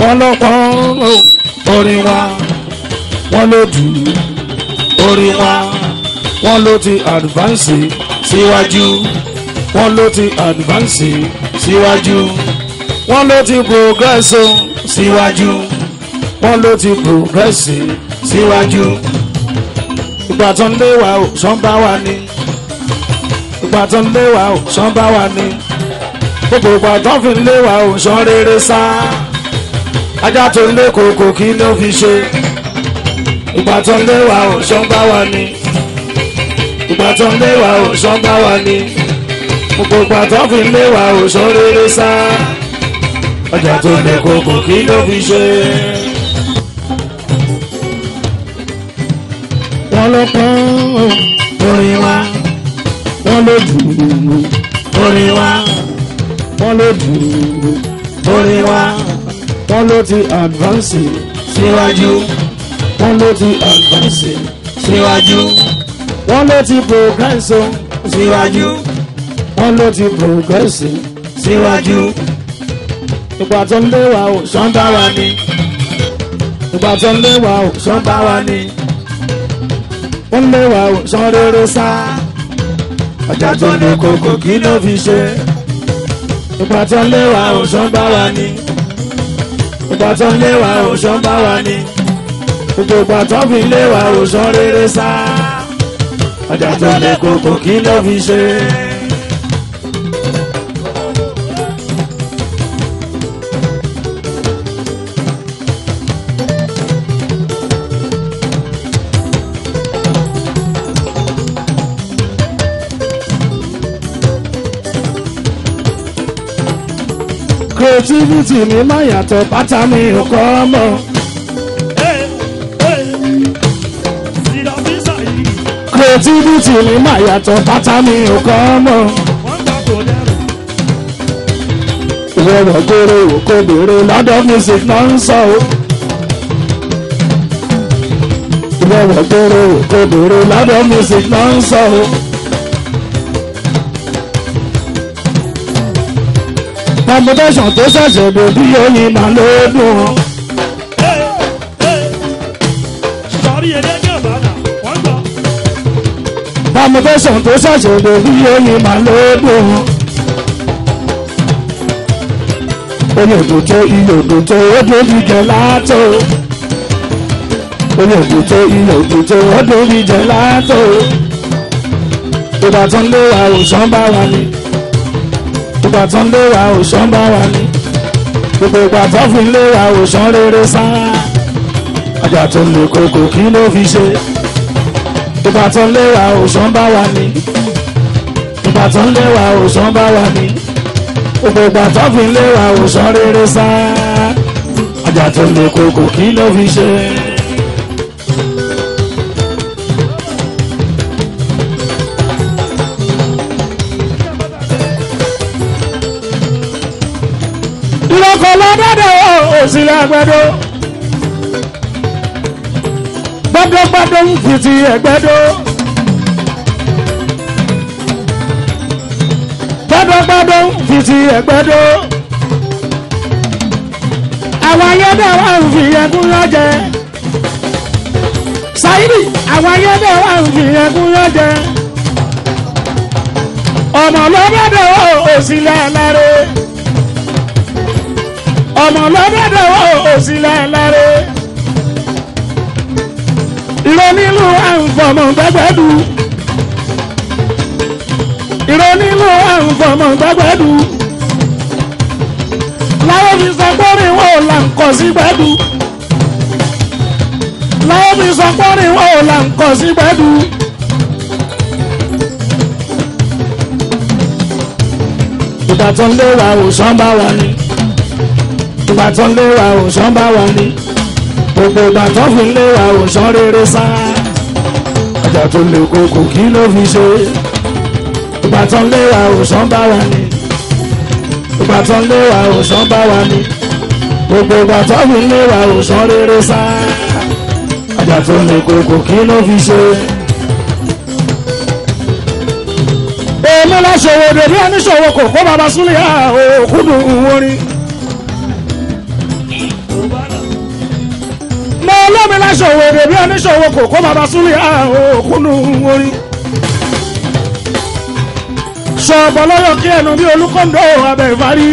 wọ́n ló pọ́n orin wa wọ́n ló dù orin wa wọ́n ló ti advance síwájú wọ́n ló ti advance síwájú wọ́n ló ti progress o síwájú wọ́n ló ti progress síwájú ìgbà tó ń lé wa ò sọ́n bá wa ní ìgbà tó ń lé wa ò sọ́n bá wa ní gbogbo ìgbà tó fi ń lé wa ò sọ́n rere sá ajá tó ń lé kòkò kí ló fi ṣe ìgbà tó ń lé wa ò sọ́n bá wa ní ìgbà tó ń lé wa ò sọ́n bá wa ní gbogbo ìgbà tó fi ń lé wa ò sọ́n rere sá ajá tó ń lé kòkò kí ló fi ṣe. wọ́n ló pọ́n orin wa wọ́n ló dùn orin wa wọ́n ló dùn orin wa wọ́n ló ti advance síwájú wọ́n ló ti advance síwájú wọ́n ló ti progress o síwájú wọ́n ló ti progress síwájú ìgbà tó ń lé wa ò sọ́n bá wa ní ìgbà tó ń lé wa ò sọ́n bá wa ní wọ́n lé wa ò sán rere sá. ọjà tó ní kòkò kí ló fi ṣe. ìgbà tó ń lé wa ò sán bá wa ní. ìgbà tó ń lé wa ò sán bá wa ní. gbogbo ìgbà tó fi lé wa ò sán rere sá. ọjà tó ní kòkò kí ló fi ṣe. creativity mi má yàtọ̀ bàtà mi ò kọ́ mọ́. creativity mi má yàtọ̀ bàtà mi ò kọ́ mọ́. ìwọ rẹ̀ gbére òkò bèrè lọ́dọ̀ music náà ń sọ o. ìwọ rẹ̀ gbére òkò bèrè lọ́dọ̀ music náà ń sọ o. combination tó ṣẹ̀ṣẹ̀ dé bí oyin máa ló dùn. combination tó ṣẹ̀ṣẹ̀ dé bí oyin máa ló dùn. oyin òdòdó iye òdòdó odò jíjẹ látò. oyin òdòdó iye òdòdó odò jíjẹ látò. ìgbà tó ń lé àwòsàn bá wa ni ìgbà tó ń lé wa òṣàn bá wa ní gbogbo ìgbà tó fi ń lé wa òṣàn rere sá ọjà tó ń lè koko kí ló fi ṣe ìgbà tó ń lé wa òṣàn bá wa ní ìgbà tó ń lé wa òṣàn bá wa ní gbogbo ìgbà tó fi ń lé wa òṣàn rere sá ọjà tó ń lè koko kí ló fi ṣe. ìlọ́kọ̀ lọ́dọ̀dọ̀ òsìlẹ̀ àgbẹ̀dọ̀ gbọ́dọ̀gbọ́dọ̀ ń fi ti ẹ̀gbẹ́dọ̀ gbọ́dọ̀gbọ́dọ̀ ń fi ti ẹ̀gbẹ́dọ̀ àwọn ayédè wà ń fi ẹkún lọ́jẹ́ Saidi àwọn ayédè wà ń fi ẹkún lọ́jẹ́ ọmọ lọ́dọ̀dọ̀ òsìlẹ̀ lárẹ́ ọmọ lọ́dọ̀dọ̀ òsì lẹ́lẹ́rẹ́ ìrọ̀nílù àǹfọ̀mọ̀ gbẹ́gbẹ́dù ìrọ̀nílù àǹfọ̀mọ̀ gbẹ́gbẹ́dù láwọn fi sọ pọ́nrin wọn ò là ń kọ́ sí gbẹ́dù láwọn fi sọ pọ́nrin wọn ò là ń kọ́ sí gbẹ́dù. ìgbà tó ń lé wa òsán bá wa ni ìgbà tó ń lé wa òsán bá wa ni gbogbo ìgbà tó fi ń lé wa òsán rere sá ọjà tó lè koko kí ló fi ṣe ìgbà tó ń lé wa òsán bá wa ni ìgbà tó ń lé wa òsán bá wa ni gbogbo ìgbà tó fi ń lé wa òsán rere sá ọjà tó lè koko kí ló fi ṣe. èmi lọ ṣòwò dèbí ẹni ṣòwò kò kó baba súnlẹ̀ òkúdùn orin. gbọ́mi láṣọwọ́ èdè bí oníṣòwò kò kó bàbá súnlẹ̀ òkúnnú orin. sọ̀bọ̀ lọ́yọ̀ kí ẹnu bí olúkọ́ńdọ̀ abẹ́ ìfarí.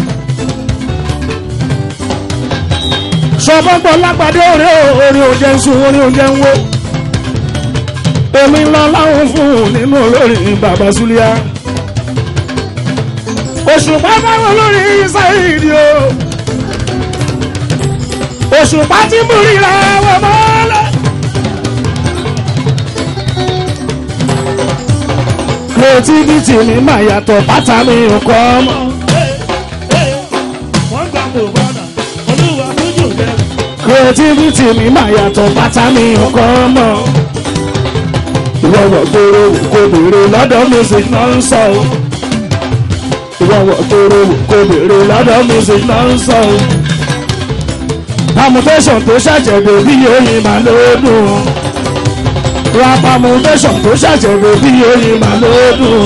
sọ̀bọ̀ gbọ́ lágbàdé orí orí oúnjẹ ń sun orí oúnjẹ ń wó. èmi ńlá láwọn fún un nínú olórin bàbá súlíà. òṣùpá báwọn olórin sáyìí o òṣùpá tí mú ríra wọ mọ́lẹ̀. creativity mi máa yàtọ̀ bàtà mi ò kọ́ ọmọ. wọ́n gbà kó bọ́dà olúwa lójú rẹ̀. creativity mi máa yàtọ̀ bàtà mi ò kọ́ ọmọ. ìwọ̀wọ̀ gbòòrò kò béèrè lọ́dọ̀ music náà ń sọ o. ìwọ̀wọ̀ gbòòrò kò béèrè lọ́dọ̀ music náà ń sọ o permutation tó ṣàjẹ̀dẹ̀ bí oyin máa lóòdùn ra permutation tó ṣàjẹ̀dẹ̀ bí oyin máa lóòdùn.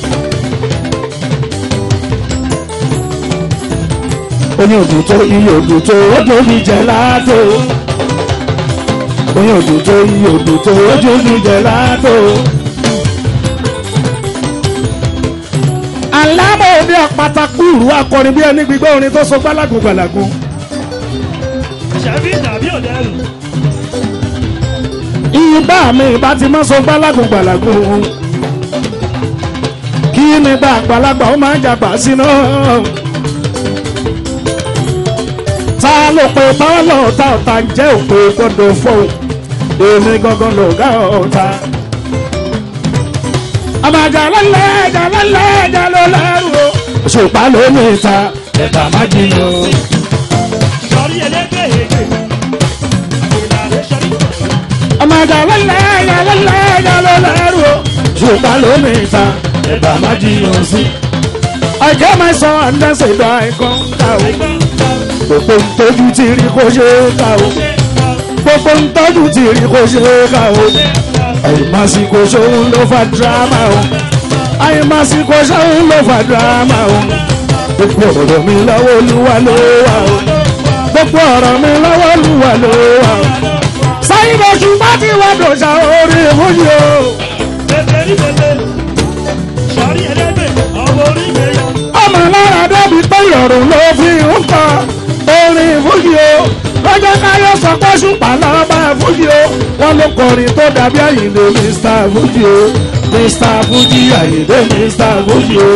oyin òdùn tó iye òdùn tó ojú mi jẹ láàtò oyin òdùn tó iye òdùn tó ojú mi jẹ láàtò. alámọ̀ òde àpátákùrù akọrin bí ẹni gbígbọ́ orin tó so gbálagun gbàlagun. ṣàbí tàbí òdẹ́rù. ibà mi ìbá ti mọ́ sọ gbálagun gbàlagun kí nígbà àgbàlagbà ó máa ń jàgbà síná. ta ló pe bọ́ọ̀lù ọ̀tá ọ̀tá jẹ́ òpè gbọ́dọ̀ fọ́ọ̀ èmi gangan lọ̀gá ọ̀tá. àmàjà lọ́lẹ̀ ẹ̀jà lọ́lẹ̀ ẹ̀jà ló lẹ́rù o. òṣùpá ló ní ìta ẹ̀bà má jiyàn. sọrí ẹlẹ́gbẹ́ èké. ìlànà sọrí. àmàjà lọ́lẹ̀ ẹ̀jà lọ́lẹ̀ ẹ̀jà ló lẹ́rù o. òṣùpá ló ní ìta ẹ̀bà má jiyàn sí. I get my son and then say die come down. ẹgbẹ́ ń ta Gbogbo ntọ́jú ti rí kó ṣe é ká o. ṣe ń ta Gbogbo ntọ́jú ti rí kó ṣe é ká o. ṣe ń ta. Àyèmásíkò ṣòun ló fa dírámà o. Àyèmásíkò ṣòun ló fa dírámà o. Gbogbo ọ̀rọ̀ mi lọ́wọ́ olúwa ló wà o. Gbogbo ọ̀rọ̀ mi lọ́wọ́ olúwa ló wà o. Sáyìn lóṣù bá ti wá dòṣà orí ìmúyì o. bèbè rí bèbè. sọrí ẹlẹ́gbẹ́ ọmọ orí ìgbéyà. Ọmọ lára débi pé ìrọ̀rùn ló fi ń kọ orin ìmúyì o. Lọ́jọ́ káyọ̀ sọ pé ṣùpá lọ́ba ìmúyì o. Wọ́n ló kọrin tó dàbí àyìnlé Mr. Fuji o. Mr. Fuji àyìnlé Mr. Fuji o.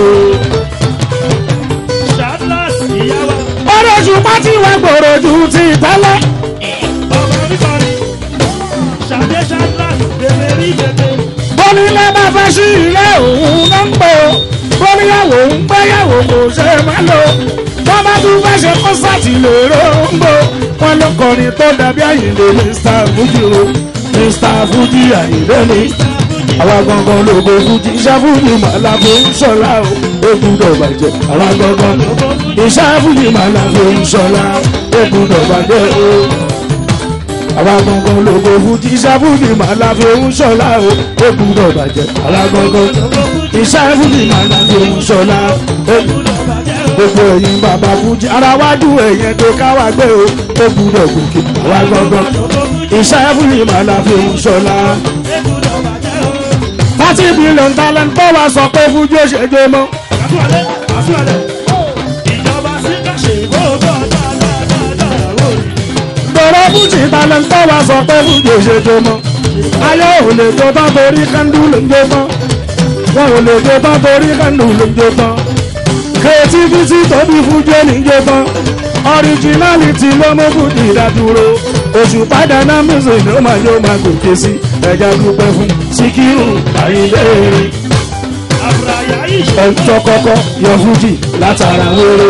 ṣàdúràs ìyá wa. Ọ̀rọ̀ ṣùpá tí wọ́n gbòòrò ju ti tẹ́lẹ̀. ọmọ oníkọrin. ṣàdé ṣàdúràs bèbè rí bèbè. Bọ́nílé bá fẹ́ sí ilé òun ló ń pò. Bọ́níyàwó ń gbéyàwó kò ṣe má lò. Wọ́n bá tún fẹ́ ṣe kọ́sáàtì lèrò ń bò. Wọ́n ló kọrin tó dàbí àyìnlé Mr. Fuji o. Mr. Fuji àyìnlé ni. Àwa gangan lógo Fuji iṣẹ́ Fuji màlá fi ń ṣọlá o. Ó gbúdọ̀ bàjẹ́. Àwa gangan iṣẹ́ Fuji màlá fi ń ṣọlá. Ó gbúdọ̀ bàjẹ́ o àwa gangan lógo fújì iṣẹ́ fújì máa la fi ń ṣọlá o ó gbúdọ̀ bàjẹ́ àwa gangan iṣẹ́ fújì máa la fi ń ṣọlá ó gbogbo ẹ̀yin bàbá fújì ara wájú ẹ̀yẹn tó káwá gbé o ó gbúdọ̀ gòkè àwa gangan iṣẹ́ fújì máa la fi ń ṣọlá. thirty billion talent tó wá sọ pé fújì ó ṣe dé mọ́. àtúwálé àtúwálé. ìjọba sí kàṣe gbogbo dáadáa wò ní. Bọ̀rọ̀ fújì talent tó wá sọ pé fújì ò ṣe dé mọ́. ayé ò lè jó tán torí kándú ló ń jó tán wọn ò lè jó tán torí kándú ló ń jó tán creativity tóbi fújì ní jó tán originality ló mú fújì ìdádúró oṣù padà náà music ló máa yóò máa gòkè sí ẹja dúpẹ́ fún Síkírù Àyìndé àbúráyà ìṣe. ọjọ́ kọ́kọ́ yọ fújì látara wéré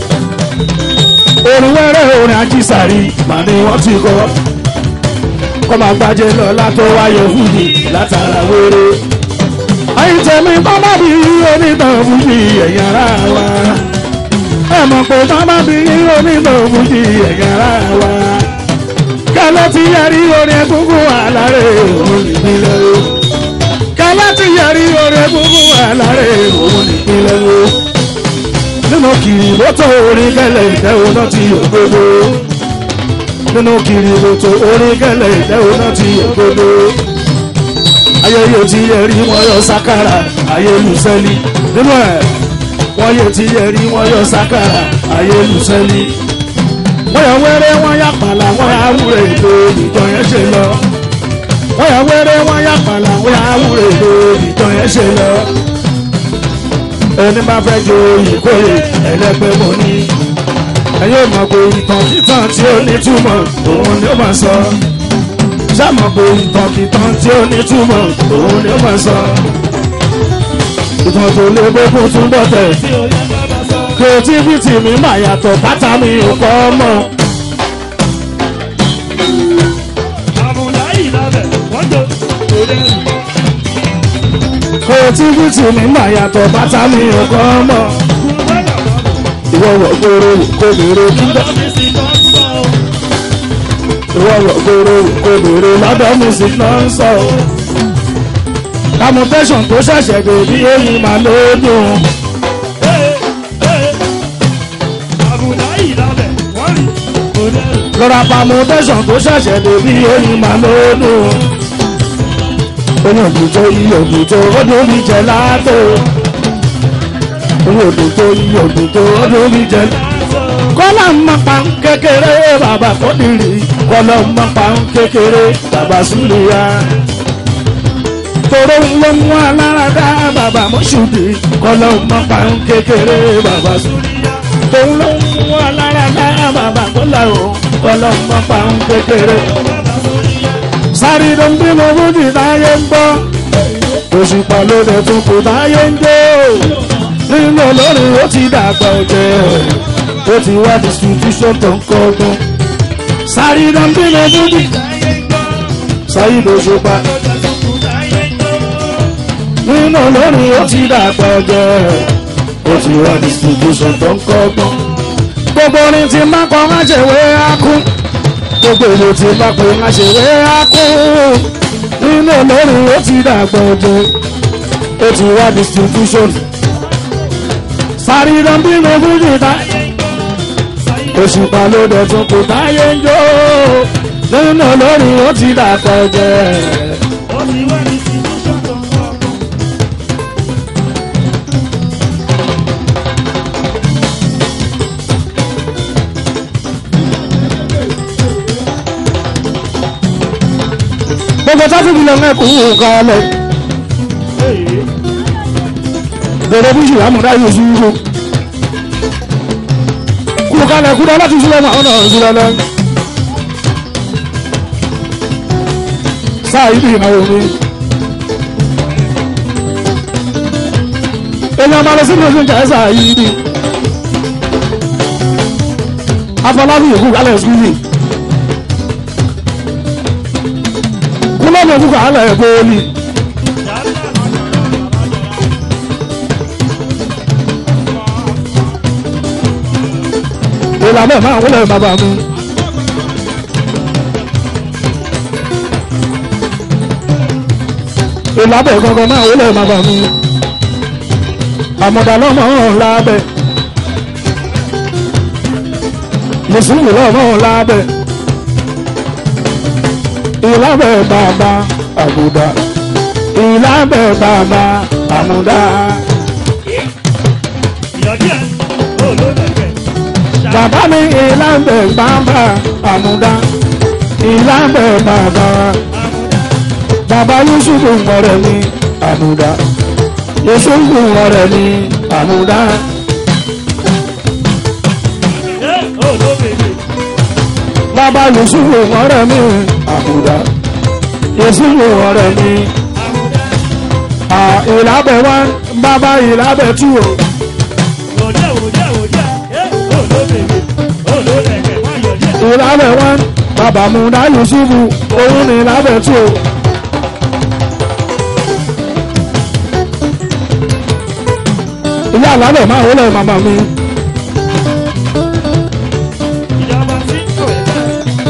orin wẹ́rẹ́ orin ajísàrí màá ní wọ́n ti kọ́ kọ́ máa gbájẹ́ lọ́la tó wáyé fújì látara wéré ẹ̀yin tẹ̀mí bábá bí onítàn fújì ẹ̀yìn ara wa ẹ mọ̀ pé bábá bí onítàn fújì ẹ̀yìn ara wa kẹlẹ́ ti yẹrí orin egungun àlàré òun ìpínlẹ̀ o kẹlẹ́ ti yẹrí orin egungun àlàré òun ìpínlẹ̀ o nínú kìrì lótò orin kẹlẹ̀ ìtẹ́ òun náà ti yọ gbogbo nínú kiri lóto orí gẹ́lẹ́ ìdẹ́wò náà ti òdodo ayẹyẹ tí yẹ rí wọn yọ sákàrà ayélujáfẹ́lì nínú ẹ̀ wọ́n yẹ tí yẹ rí wọn yọ sákàrà ayélujáfẹ́lì wọ́n yà wẹ́rẹ́ wọ́n yà pàlà wọ́n yà wúrẹ̀ ètò ìjọ yẹn ṣe lọ wọ́n yà wẹ́rẹ́ wọ́n yà pàlà wọ́n yà wúrẹ̀ ètò ìjọ yẹn ṣe lọ ẹni bá fẹ́ jo ìkórè ẹlẹ́gbẹ́ mọ́ ní ẹ̀yẹ́ mọ̀ pé ìtàn títàn tí ó ní túmọ̀ òun ni ó máa sọ sámọ̀ pé ìtàn kìtàn tí ó ní túmọ̀ òun ni ó máa sọ ìtàn tó lé gbogbo tún bọ̀tẹ̀ tí ó yẹ ká bá sọ. creativity mi máa yàtọ̀ bàtà mi ò kọ́ mọ́ àmùlá yìí lábẹ́ wọ́n jọ òde rù. creativity mi máa yàtọ̀ bàtà mi ò kọ́ mọ́ kú bẹ́ẹ̀ bàbá ìwọ wọ̀ gbòòrò kò béèrè nígbà lọ́dọ̀ mi sì kọ́ sọ. ìwọ wọ̀ gbòòrò kò béèrè lọ́dọ̀ music náà ń sọ permutation tó ṣẹ̀ṣẹ̀ dé bí èyí máa lódùn. Ee, ee, àmùlá yìí lábẹ́ wọ́n rí òde rù. lọ́ra permutation tó ṣẹ̀ṣẹ̀ dé bí oyin máa lódùn. oyin òdùtò iye òdùtò ọdún mi jẹ látò. oyin òdùtò iye òdùtò ọdún mi jẹ látò. kọ́lá ń mọ pa ń kékeré bàbá kọ́dìrì kọ́lá ń mọ pa ń kékeré bàbá súlùyà. toro ń lọ mú alárada bàbá mọ́ṣúdì kọ́lá ń mọ pa ń kékeré bàbá súlùyà. tòun ló ń mú alárada bàbá kọ́lá o kọ́lá ń mọ pa ń kékeré. sáré ló ń bímọ fújì táyé ń gbọ́ òṣùpá ló dẹ̀ tún kù táyé ń jó nínú olórin ó ti dàgbà ọ̀jẹ̀ ó ti wá distribution tó ń kọ́gbọ́n sáré ló ń bímọ fújì sáyé lóṣùpá nínú olórin ó ti dàgbà ọ̀jẹ̀ ó ti wá distribution tó ń kọ́gbọ́n gbogbo orin tí má kọ́ má ṣe wé ákú gbogbo èlò tí má pè má ṣe wé ákú nínú olórin ó ti dàgbà ọ̀jẹ̀ ó ti wá distribution sáré ló ń bímọ fújì táyé òṣùpá ló dẹ̀ tún kò táyé ń jó nínú lórí ó ti dàpọ̀ jẹ́ Ó ti wá ní situation tó ń kọ́. gbogbo tábìlì lọ mẹ́kù kalẹ̀ Ee, bẹ̀rẹ̀ bí ṣùgbọ́n àmúdá yóò sí wúwo kú kalẹ̀ kú láti sílẹ̀ mọ́ ọ̀nà sílẹ̀ lọ. sáà yìí ìnáwó mi. èèyàn máa lọ sí ìlú ìjà sáà yìí ni. afọlábí yòókù kalẹ̀ sùkúlì. kúlọ́ọ̀mù òkú kalẹ̀ bọ́ọ̀lì. ìlànà ẹ̀ máa wọlé bàbá mi. ìlànà ẹ̀ gangan máa wọlé bàbá mi. àmọ̀dá lọ́mọ ọ̀hún lábẹ́. mùsùlùmí lọ́mọ ọ̀hún lábẹ́. ìlànà ẹ̀ bàbá àbùdá. ìlànà ẹ̀ bàbá àmùdá. ìyọ̀dí ẹ̀ ó ló bẹ̀rẹ̀. bàbá mi ìlànà ẹ̀ bàbá àmùdá. ìlànà ẹ̀ bàbá. Bàbá Yusufu ọ̀rẹ́ mi àmúdá. Yusufu ọ̀rẹ́ mi àmúdá. Ẹ́ ó ló bẹ̀rẹ̀. Bàbá Yusufu ọ̀rẹ́ mi àmúdá. Yusufu ọ̀rẹ́ mi. À ìlàbẹ̀ wá bàbá ìlàbẹ̀ tú o. Òjá òjá òjá. Ẹ́ ó ló bẹ̀rẹ̀. Ó ló bẹ̀rẹ̀. Wá yọ̀dí ẹ̀. Ìlàbẹ̀ wá bàbá múdá Yusufu òun ni ìlàbẹ̀ tú o. Ìyá àlàbẹ̀ máa wọlé màmá mi. Ìjọba tí kò ẹ̀ bá.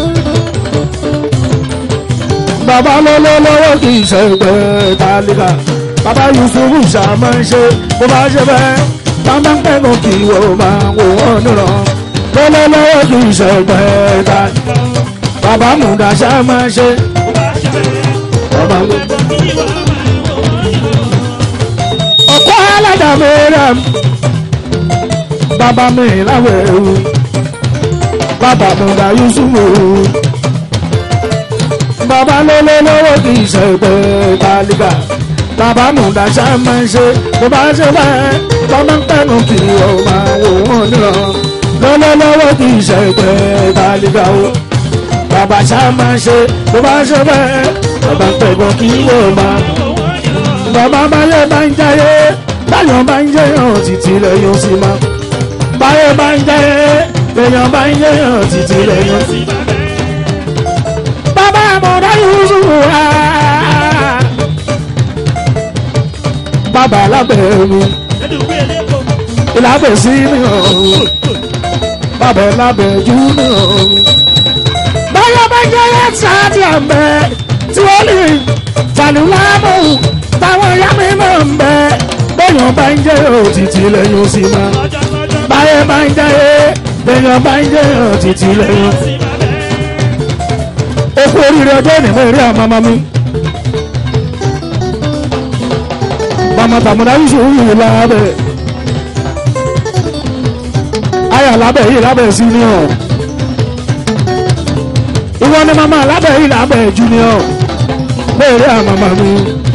bàbá lọ́lọ́lọ́wọ́ kì í ṣe pé tálíkà bàbá yusufu ṣàmọ́ ń ṣe bó bá ṣe bẹ́ẹ̀ bàbá ń pẹ́nu kí wọ́n máa wò wọ́n nìran lọ́lọ́lọ́wọ́ kì í ṣẹgbẹ́ ta bàbá mùdàṣá máa ṣe bàbá mú. ọ̀pọ̀ aládàá mi rẹ̀ bàbá mi láwẹ̀ ewu bàbá mùdà yusufu bàbá lọ́lọ́lọ́wọ́ kì í ṣẹgbẹ́ tálíkà bàbá mùdàṣá máa ṣe bó bá ṣe bẹ́ẹ̀ tọ́mọ ń tẹnu kì í ọ̀ máa wò wọ́n níran lọ́lọ́lọ́wọ́ kì í ṣẹgbẹ́ tálíkà o bàbá ṣá máa ṣe bó bá ṣe bẹ́ẹ̀ bàbá ń tẹ̀gbọ́n kì í wò máa bàbá báyé bá ń jayé báyọ̀ bá ń jẹyàn títí lẹ́yìn sí ma báyé bá ń jayé lẹ́yìn bá ń jẹyàn títí lẹ́yìn sí ma. bàbá àmọ̀dá yusuf wá bàbá lábẹ́ mi ìlàbẹ̀ sí mi hàn bàbá lábẹ́ jù mi hàn báyọ̀ bá ń jayé sáàtì àmbẹ́ tí wọ́n lè tàlùlámù táwọn ìyá mi máa ń bẹ bẹ́yàn bá ń jẹ́ òtítì lẹ́yìn sí ma báyẹ̀ bá ń jẹ́ bẹ́yàn bá ń jẹ́ òtítì lẹ́yìn. ó kú oríire ọjọ́ ìnìmọ̀ eré àmàmà mi. màmá tàmúdá yìí ṣòwò yìí lábẹ́ ayà lábẹ́ yìí lábẹ́ senior ìwọ ni màmá lábẹ́ yìí lábẹ́ junior bẹ́ẹ̀rẹ̀ àmàmà mi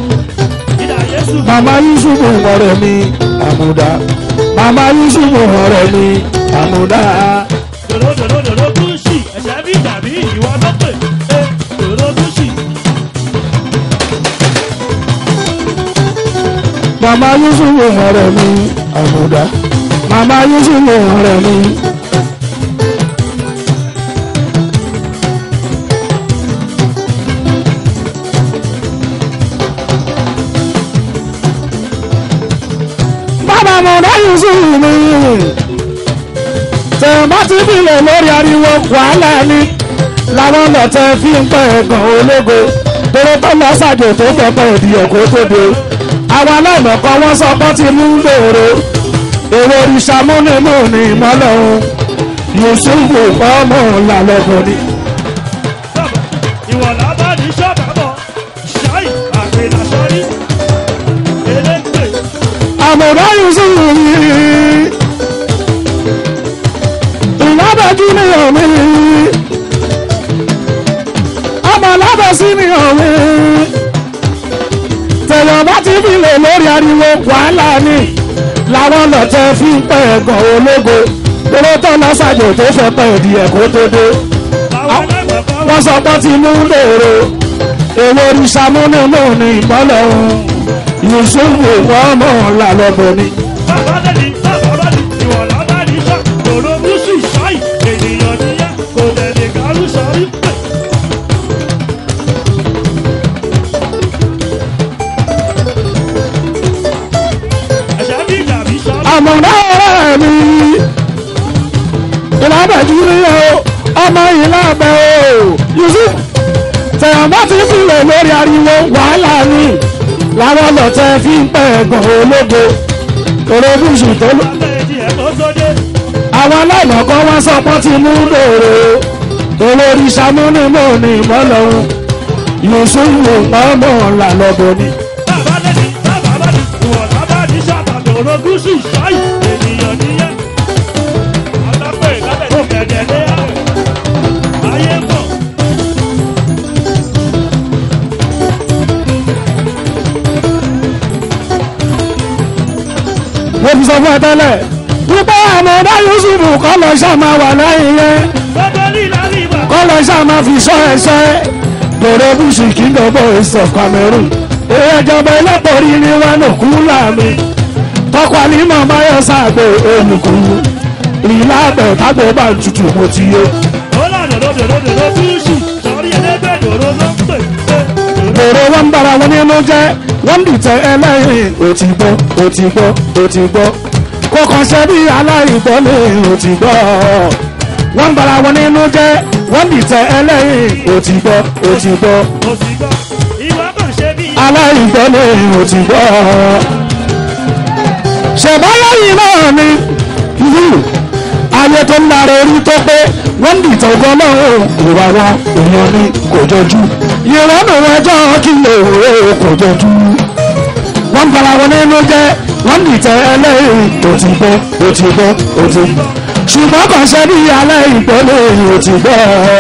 màmá yusufu ọ̀rẹ́ mi àmúdá màmá yusufu ọ̀rẹ́ mi àmúdá. dòdòdòdòdò gúúsì ẹ̀ṣẹ̀ bí tàbí ìwọ tó pè é dòdò gúúsì. màmá yusufu ọ̀rẹ́ mi àmúdá màmá yusufu ọ̀rẹ́ mi. bàbá àmúdá yusufu mi tẹ̀mọ́ ti bìlẹ̀ lórí ariwo wàhálà ni làwọn lọ́tẹ̀ fi ń pẹ́ ẹ̀gàn ológo torí tó lọ ṣàjò tó pẹpẹ ìdíyẹ kó tó de àwọn aláìmọ̀kọ́ wọn sọ pé ti mú lòrò èrò òrìṣà múnimúni ìmọ́lẹ̀ òun yusufu ọmọ làlọ́gbọ̀n ni. ìwọ̀n lábá ní sọ́bàbọ̀ ṣáì àgbèlà sọ́rí elégbè àmọ̀dá yusufu mi ìlábẹ́jú ni omi ọmọ lábẹ́sí ni omi tẹ̀yọ̀ bá ti fi lè lórí ariwo wàhálà ni làwọn lọ́tẹ̀ fi ń pẹ́ ẹ̀gàn ológo lóró tó lọ ṣàjò tó fẹ́ pẹ́ ìdí ẹ̀kọ́ tó dé àwọn aláìmọ̀kọ́ wọ́n sọ pé ti mú lòrò èwo òrìṣà múnimúni ìmọ́lẹ̀ òun yusufu ọmọ làlọ́gbọ̀n ni. bàbá lẹ́ni bàbá bá ní ìwọ̀n lábá ní sọ́ dòdò gúúsì ṣáì ènìyàn níyà kò tẹ̀lé kárú sọ́rí pè. ẹ̀ṣẹ̀ bí tàbí sọ́rí. àmọ̀dá ọ̀rẹ́ mi ìlàbẹ̀jú ni o ọmọ ìlàbẹ̀ o yusuf tẹ̀yàn bá ti fìlẹ̀ lórí ariwo wàhálà ni làwọn lọ́tẹ̀ fi ń pẹ́ ẹ̀gàn ológo orobùsù tó lọ. Abẹ́ẹ̀dì ẹ̀ tó tó dé. àwọn aláìmọ̀kọ́ wọn sọ pé ti mú lòrò olórí sàmúnimúni ìmọ̀lọ́run yusufu ọmọ làlọ́bọ̀ ni. Bàbá lẹ́ni bàbá bá ní ìwọ̀n lábá ní sàbàbí orogún sí ṣáì ènìyàn níyà. Àtàpẹ̀ lábẹ́ tó kẹ̀dẹ̀ lé àwẹ̀. Ayé mọ̀. mo fi sọ fún ẹ tẹ́lẹ̀ wípé àmọ̀dá yusufu kọ́ lọ ṣàmà wà lẹ́yìn yẹn Gbogbo lílá rí ìgbà. kọ́ lọ ṣàmà fi sọ ẹsẹ̀ lọ́rọ̀ bùsù kingdom boys of cameroon èyí ìjọba ẹlẹ́pọ̀rí ni wọn ò kú láàmì tọkọ àlímọ̀ báyọ̀ sáàgbé olùkú ìlà àgbẹ̀ tágbẹ̀ bá ń tutù mo ti yé Ó lànà lóde lóde ló túṣù. Sọ̀rí ẹlẹ́gbẹ́ dòró ló ń pè. èrò wọn ń bára wọn nínú jẹ́ wọ́n ń dìtẹ̀ ẹlẹ́yìn ó ti gbọ́ ó ti gbọ́ ó ti gbọ́ kó kàn ṣe bí aláìgbọ́ ní ó ti gbọ́ wọ́n ń bára wọn nínú jẹ́ wọ́n ń dìtẹ̀ ẹlẹ́yìn ó ti gbọ́ ó ti gbọ́ Ó sì gbọ́. Ìwà kan ṣe bí. aláìgbọ́ ní ó ti gbọ́ ṣèbáyọ̀yìn náà ni ìlú ayé tó ń lára orí tó pé wọ́n ń dìtẹ̀ ọgbọ́n náà ìwà wọn èèyàn ni kò jọjú ìrọ́nù ẹjọ́ kí lè wò ó kò jọjú wọ́n bara wọn nínú jẹ́ wọ́n dìtẹ̀ ẹlẹ́yìn tó ti gbọ́ ó ti gbọ́ ó ti gbọ́ ṣùgbọ́n kàn ṣe bí alẹ́ ìpele ó ti gbọ́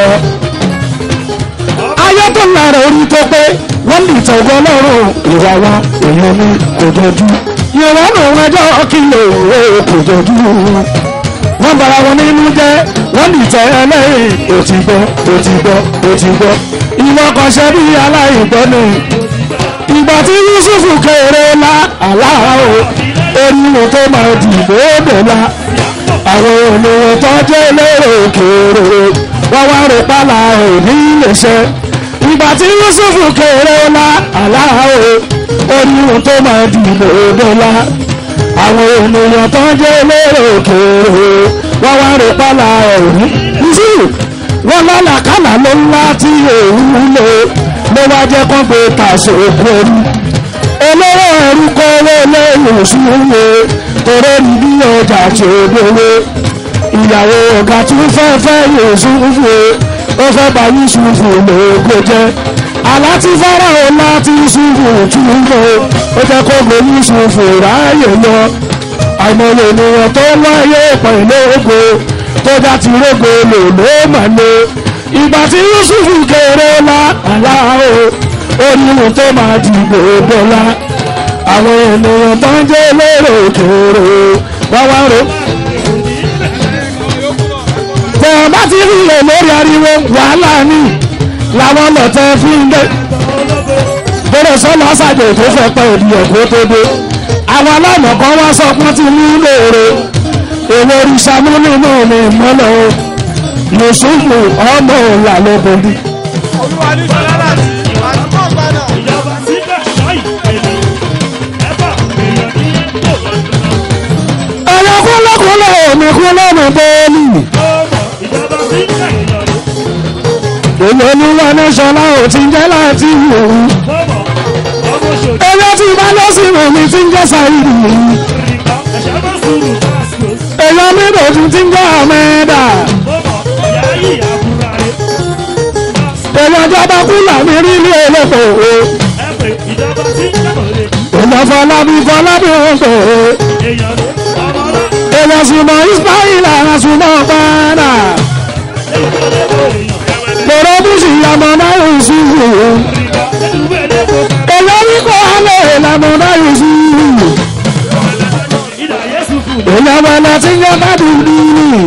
ayé tó ń lára orí tó pé wọ́n dìtẹ̀ ọgbọ́n náà ìwà wọn èèyàn ni kò jọjú ìrọ́nù ẹjọ́ kí lè wò ó kò jọjú wọ́n bara wọn nínú jẹ́ wọ́n dìtẹ̀ ẹlẹ́yìn ó ti gbọ́ ó ti gbọ́ ó ti gbọ́ ìwọ kan ṣe bí aláìgbọ́ ni ìgbà tí yusufu kéré la aláwo eriwo tó máa dìbò dòla àwọn ènìyàn tó jẹ́ lérò kéré wọ́n wá rò pálá òní lè ṣe ìgbà tí yusufu kéré la aláwo eriwo tó máa dìbò dòla àwọn ènìyàn tó jẹ́ lérò kéré wọ́n wá rò pálá òní yusufu wọ́n lálàkàlà ló ńlá tí òun lò ló wá jẹ́ kó gbé tàṣe òkú ẹrú olówó ẹrú kọ́ owó lẹ́yìn òṣùwò torí ní bí ọjà tí ó gbowó ìyàwó ọ̀gá tí ó fẹ́ fẹ́ Yúsúfù ó fẹ́ bá Yúsúfù lóògbé jẹ́ aláti Fáráò láti Yúsúfù túnbọ̀ ó jẹ́ kó gbé Yúsúfù ráàyè lọ àìmọye ènìyàn tó wáyé pẹ̀lú ògo tó já ti rógo lò ló mà lò ìgbà tí Yúsúfù kéré la aláwo oníhun tó máa dìbò bọ́lá àwọn ènìyàn tó ń jẹ́ lérò kéré wá wá rò. tẹ̀wọ̀n bá ti rí ilẹ̀ lórí ariwo wàhálà ni làwọn lọ́tẹ̀ fi ń dé. bẹ́rẹ̀ sọ́nà ṣàjò tó fẹ́ pẹ́ ènìyàn kó tó dé. àwọn aláìmọ̀ kan wá sọ pé tí ní lóore èwo ìṣàmúlùmọ́ mi mọ́lẹ̀ o Yúsúfù ọmọ ìlà lóbodì. olúwa ní sọlá láti ìwà tí wọ́n gbà náà. ìjọba síbẹ̀ ṣáì ènìyàn ẹ̀fà èèyàn ní tó ẹ̀yọ́ kúnlẹ̀kúnlẹ̀ òní kúnlẹ̀ mi bẹ́ẹ̀lì. ọmọ ìjọba síbẹ̀ èèyàn ní èlò oníwà ní sọlá ò ti jẹ́ láti wò ó. ọmọ ọmọ ṣòdì ẹyọ tí bá lọ sí omi ti ń jẹ́ sáyidì yìí. rìkà ẹ̀ṣẹ̀ bá sùúrù fásitì ẹ̀yọ mi lòdù ti ń jẹ́ àmẹ́dà. ọmọ ìyá yìí àbúrò rẹ̀ ẹ̀yọ ìjọba kúlà mi rí ilé olóko o. ẹ̀pẹ̀ ìjọba síbẹ̀ mọ̀lẹ́ ẹ̀yọ fọlábí fọlábí òkò o. èèyàn ní ọmọ náà ẹ̀yọ sùnmọ̀ ismaila sùnmọ̀ padà. èèyàn tó lé bọ̀ èèyàn lọ́rọ́ bùsì ìyàmọ̀ náà yóò sùn o. rìkà ẹ̀dùnúbẹ̀ lé bọ̀ ẹ̀yọ wíkọ̀ alẹ́ ìlànà náà yóò sùn o. ìdá yẹ́sù fún èèyàn bẹ̀rẹ̀ tí ń yọ káàdùn ní.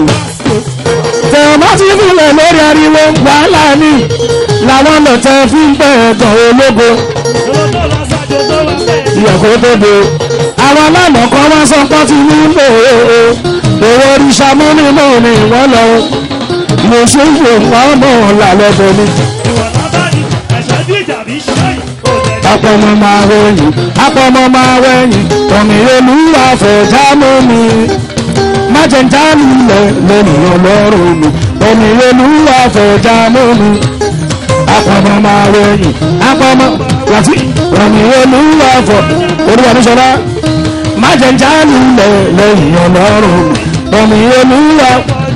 tẹ̀wọ́n ti fúnlẹ̀ lórí ariwo wàhálà ni làwọn lọ́tẹ̀ fi ń pẹ̀ ẹ̀tàn ológo owó tó lọ sájò tó wà bẹ́ẹ̀ ìyàkó tó do. àwọn aláàmọ̀ kan wá sọ pé ti ní lò ó owó oríṣà múnimú ni wọ́n lọ Yúsúfù ọmọ làlọ́bọ̀ ni. ìwọ̀n lábá ní ẹ̀ṣẹ̀ bí ìjà bí ṣáì òdẹ̀ apọmọ máa wẹ̀yìn apọmọ máa wẹ̀yìn tọ̀mí olúwa fẹ̀já mú mi májèǹjá lulẹ̀ lẹ́nìyàn lọ́rùn mi tọ̀mí olúwa fẹ̀já mú mi apọmọ máa wẹ̀yìn apọmọ láti tọ̀mí olúwa fọ̀ olúwa ní sọlá májèǹjá lulẹ̀ lẹ́nìyàn lọ́rùn mi tọ̀mí olúwa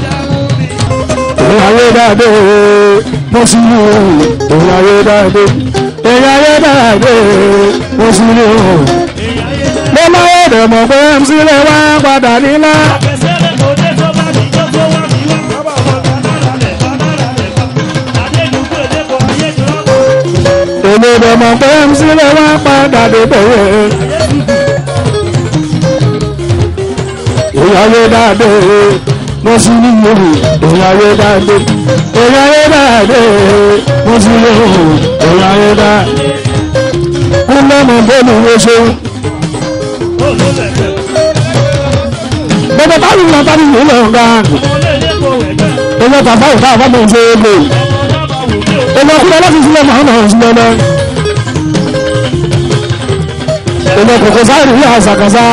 ìyàwó dáadé mo sì mú ìyàwó dáadé ìyàwó dáadé mo sì mú mo máa yẹ dẹ̀ mọ̀ pé mc lè wá padà nílá àfẹsẹ̀lẹ̀ kò dé tó bá ní tó tó wà ní wà bàbá ọmọ kanára lẹ̀ kanára lẹ̀ ká adédùnkú èdèkọ̀ ayé jọ̀ọ́ èmi dẹ̀ mọ̀ pé mc lè wá padà débẹ̀ ìyàwó dáadé mo sì mú ìyàwó dáadé ìyàwó dáadé mo sì mú ìyàwó dáadé kúlẹ̀ mọ̀ bọ́ọ̀lù wo ṣeun. olólẹ̀kẹ̀ bẹ́ẹ̀ bá lù lọ bá mi lọ ga ọmọ olóòdèkọ̀ ẹ̀gbẹ́ owó bàbá ìta àbámu ṣe é lò ọmọ náà bá wù mí o owó kúlẹ̀ láti sílẹ̀ máa nà sílẹ̀ lọ. owó kòkó sáàrì ní àṣàkàṣà.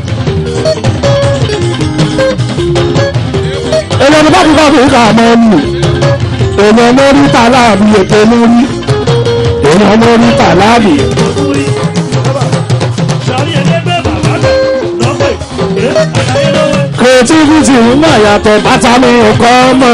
owó ní bá kíkọ́ fún ìka àmọ́ nù. owó mórí tàláàbì ètò mórí. owó mórí tàláàbì. òkúri sọ̀rí ẹlẹ́gbẹ́ bàbá bẹ̀ lọ́pẹ̀ ẹ̀ àdáyé lọ́wọ́ kò creativity mà yàtọ̀ bàtà mi ò kọ́ mọ̀.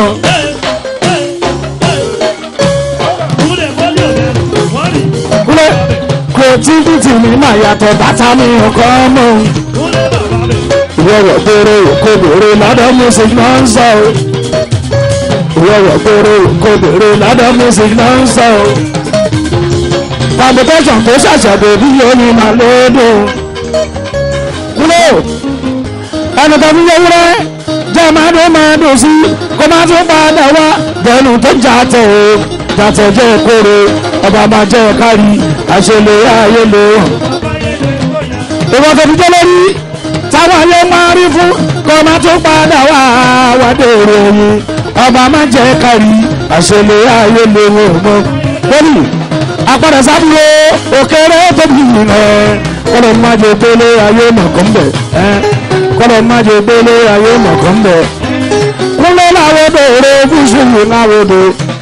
kúlẹ̀ creativity mi mà yàtọ̀ bàtà mi ò kọ́ mọ̀. ìwọ̀wọ̀ péré òkòbèrè lọ́dọ̀ music náà ń sọ o. ìwọ̀wọ̀ péré òkòbèrè lọ́dọ̀ music náà ń sọ o. computation tó ṣàṣà bèbí yóò ní màlúùdù. kúlẹ̀ ẹnu tó fi yẹ wúrẹ́ jẹ́ máa dún máa dùn sí kó máa tún padà wá bẹ́ẹ̀nu tó jà tẹ̀ o jàtẹ̀ jẹ́ kóró ọba máa jẹ́ kárí àṣẹlẹ̀ ayé lò ìwọ́n tó fi jẹ́ lórí táwọn ayé máa rí fún kó máa tún padà wá wádé ìròyìn ọba máa jẹ́ kárí àṣẹlẹ̀ ayé lò mọ́ lórí apàdé sábúrò òkèrè tóbi rẹ̀ kọ́lọ̀ máa jẹ́ gbélé ayé mọ̀kàn bẹ̀ kọ́lọ̀ máa jẹ́ gbélé ayé mọ̀kàn bẹ̀ kúnlẹ̀ láwọ́dọ̀ èrè fúnṣùlù láwọ́dọ̀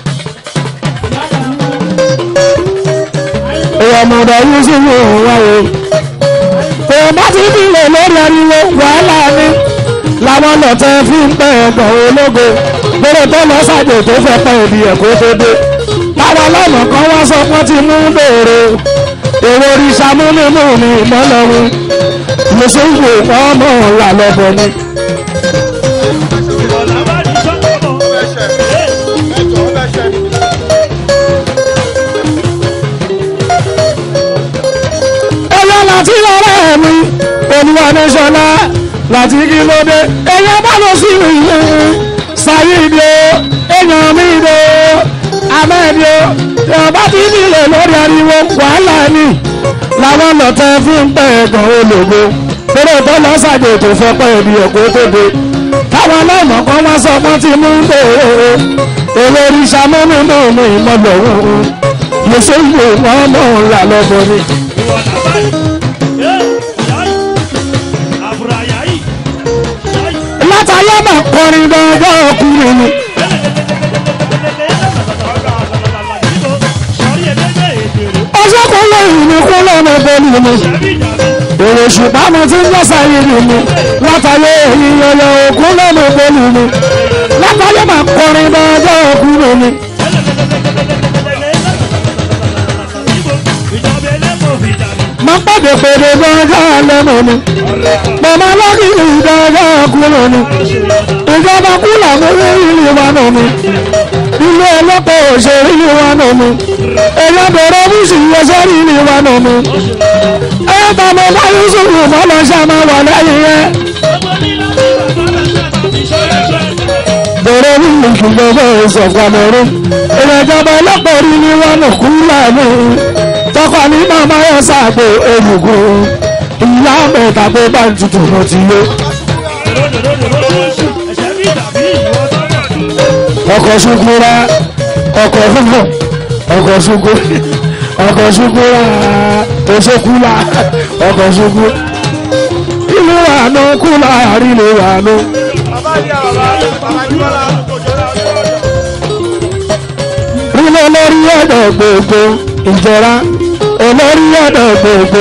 ìyàmọ̀dọ̀ yìí sí ní òun wáyé tó bá ti bílẹ̀ lórí ariwo wàhálà ni làwọn lọ́tẹ̀ fi ń pẹ́ ẹ̀gbọ̀n ológo lórí tó lọ sàjò tó fẹ́ pẹ́ ìdí ẹ̀kọ́ tó dé táwọn ọlọ́nà kan wá sọ pé ti mú bèrè èrò òrìṣà múnimú ni ìmọ̀lọ́run lọ́sọ̀gbò ọmọ ọ̀la lọ́bọ̀ ni. ẹyọ láti ọ̀rẹ́ mi olúwa ní sọlá láti kí ló dé ẹyọ bá lọ sí ìlú sayidi o èèyàn mi dé ahmed o ìyọba tí nílẹ̀ lórí ariwo wàhálà ni làwọn lọ́tẹ̀ fi ń pẹ́ ẹ̀gbọ́n ológo lórí tó lọ sàdé tó fẹ́ pẹ́ ẹ̀bí ẹ̀kọ́ tó dé táwọn aláìmọ̀ kan wá sọ pé tí mú ń bèrè èrò oríṣà mọ́nú náà ní ìmọ̀lẹ̀ òun lọ́sọ̀gbò wọn mọ̀ ń là lọ́bọ̀ ni. látàyé mà kọrin gangan ọkùnrin ni. ọjọ́ kan lẹ́yìn ní kú lọ́nà bẹ́ẹ̀ni ni. èrò ṣùgbọ́n mo ti ń lọ́sà yìí ni látàyé ìyọ̀yọ̀ òkú lọ́nà bẹ́ẹ̀ni ni. látàyé mà kọrin gangan ọkùnrin ni. mo pàdé pèrè gangan lẹ́nu ni. màmá lọ́kìlì gangan kúrò ni. ìjọba kúlà mú ìlú wa nù mi. ilé ọlọ́pàá òṣèré ìlú wa nù mi. èèyàn bẹ̀rẹ̀ bùsùn yẹsẹ̀ ìlú wa nù mi. ẹ bá mo bá yusuf mọ́ lọ ṣàmà wà lẹ́yìn yẹn. bẹ̀rẹ̀ nínú ìjọba ìṣọ̀kanẹ̀rú. ìrẹ̀jọba ọlọ́pàá rí ni wọ́n nù kúlà mi. tọkọ ní màmá yẹn ṣàgbé egungun. ìyá mẹ́ta pé bá ń tutù mo ti yó. ọkọ̀ ṣukura ọkọ̀ fúnfún ọkọ̀ ṣuku ọkọ̀ ṣukura oṣokula ọkọ̀ ṣuku ìlú àánú kúlà àrílé àánú. ilé olórí ọ̀dọ̀ gbogbo ìjọra olórí ọ̀dọ̀ gbogbo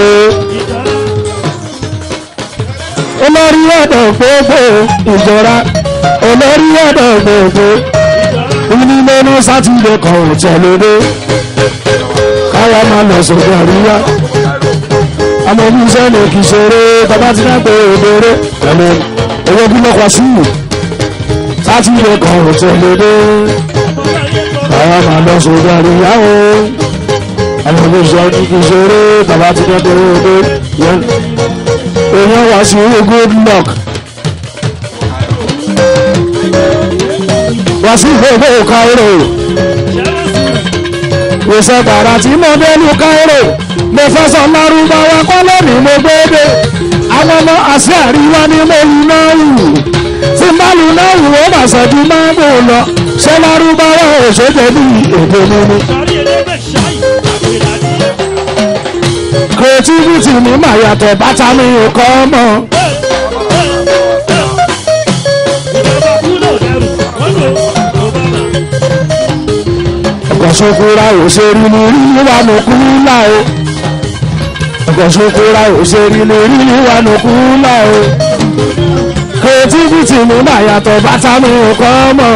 olórí ọ̀dọ̀ gbogbo ìjọra olórí ọ̀dọ̀ gbogbo onílé ní sátidé kan ò tẹ̀lé káwa máa lọ sókè àríyá àmọ́ bí iṣẹ́ ní kì í ṣeré bàbá ti náà pé òdòdó pẹ̀lú owó bí lọ́kọ̀ sí sátidé kan ò tẹ̀lé káwa máa lọ sókè àríyá o àmọ́ bí iṣẹ́ ní kì í ṣeré bàbá ti náà pé òdòdó èèyàn wá sí good luck. wá sí gbogbo Cairo ìṣe tààrà tí mo dé lu Cairo mo fẹ́ sọ lárúbáwá kọ́lé ni mo gbéde àwọn ọmọ àṣẹ àríwá ni mo lu náà wù tí má lu náà wù ó mà ṣẹ́jú máa bò lọ ṣé lárúbáwá ò ṣe jẹ́ bí èdè mi ni. creativity ni màá yàtọ̀ bàtà mi ò kọ́ mọ́. ọ̀gọ̀sọ̀kúra ò ṣe rí ní rí wà ní kúlà o ọ̀gọ̀sọ̀kúra ò ṣe rí ní rí wà ní kúlà o creativity mi máa yàtọ̀ bàtà mi ò kọ́ mọ́.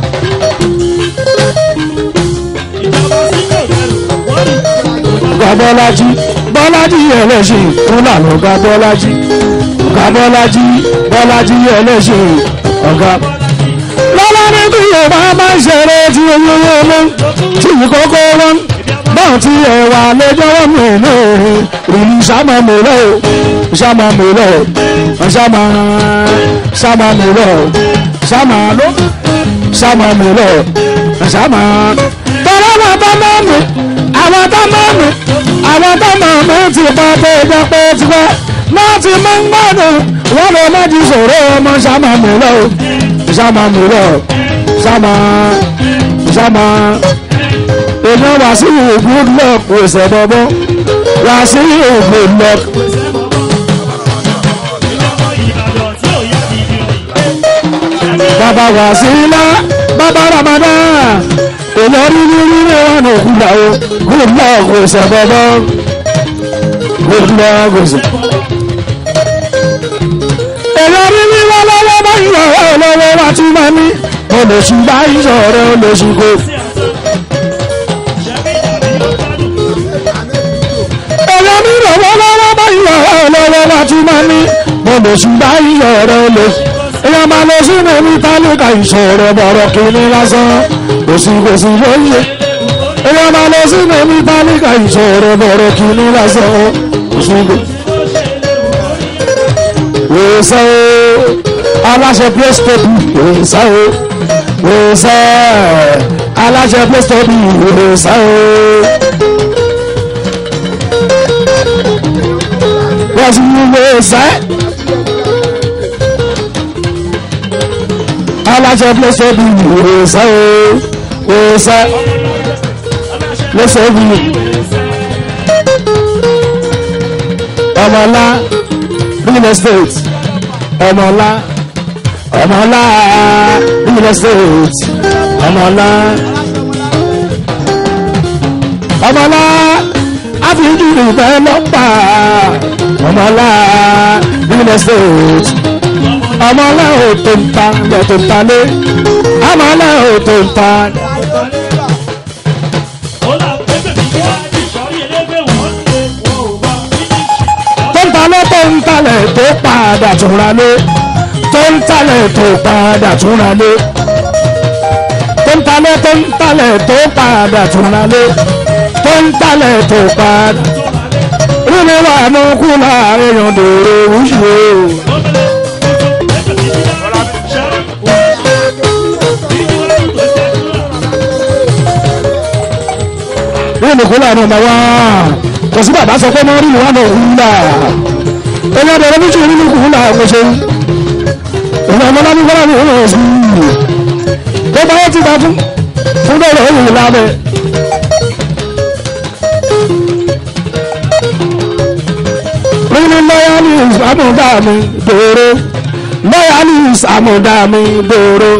ìjọba sílẹ̀ òdẹrù wọ́n rí ọ̀gá bọ́lájí bọ́lájí ẹlẹ́sìn fúnlà lọ́gá bọ́lájí ọ̀gá bọ́lájí bọ́lájí ẹlẹ́sìn ọ̀gá. lọ́lá ní bí yorùbá máa ń ṣeré tí oyún owó ló tí ìkókó wọn báwọn tí ẹwà lẹ́jọ́ wọn mú inú ìlú sámà mú lọ sámà mú lọ sámà sámà mú lọ sámà ló sámà mú lọ sámà. tọ́lá náà bá máa mú àwọn tó máa mú àwọn tó máa mú ti pa pé ẹjọ́ pé ti pẹ́ náà ti máa ń gbádùn wọn lè má ti sọ̀rọ̀ ọmọ sámà mú lọ sámà mú lọ sámà sámà èèyàn wá sí good luck òsè bọ́bọ́ wá sí good luck ìjọba ìbàdàn tí ò yá ti di òyìn. bàbá wá sí ilá bàbá ramadan èèyàn rí rí rí rí wọn ò kú làwọ good luck òsè bọ́bọ́ good luck òsè. èèyàn rí rí wọn lọ́wọ́ báyìí lọ́wọ́ lọ́wọ́ wá tún máa ní olóṣù báyìí sọ̀rọ̀ olóṣù kò. èèyàn rí lọ́wọ́ lọ́wọ́ báyìí lọ́wọ́ lọ́wọ́ wá tún máa ní olóṣù báyìí sọ̀rọ̀ olóṣù. èèyàn máa lọ sínú ní tálíkà ìṣòro bọ̀rọ̀ kìíní lásán kòsì kòsì lóye. èèyàn máa lọ sínú ní tálíkà ìṣòro bọ̀rọ̀ kìíní lásán kòsì kòsì. wòsàn o aláṣẹ play stop wòsàn o wòsàn aláṣẹ play stop wòsàn o. wọ́n ti ní wòsàn. aláṣẹ play stop wòsàn o wòsàn play stop ọmọlá real estate ọmọlá ọmọlá real estate ọmọlá ọmọlá àfihàn ìfẹ́ lọ́pà ọmọlá real estate ọmọlá òtò ń ta lẹ́tò ń ta lé ọmọlá òtò ń ta ó là ń pépè bí wá ìsọ̀rí ẹlẹ́gbẹ́ wọ́n ṣe wọ́n ò wá fínísì. tó ń talẹ̀ tó ń talẹ̀ tó padà túnra lé tó ń talẹ̀ tó padà túnra lé tó ń talẹ̀ tó ń talẹ̀ tó padà túnra lé tó ń talẹ̀ tó padà. Rúmi wà ní kú láàrin yọ̀ǹdòrò wúṣù o. Rúmi kú láàrin ọmọ wa. Kò sí bàbá sọ pé mọ́ rí ìwà náà wú là. Ẹni ọdọ ọdún méjì nínú kù là kò ṣe. Ìwà ọmọ náà ní kọ́lá ní ìwọ̀n ọ̀sùn. Gbogbo ayé ti gbà fún fún bẹ́ẹ̀ òun lábẹ́. Nínú loyalis àmúdá mi dòró. Loyalis àmúdá mi dòró.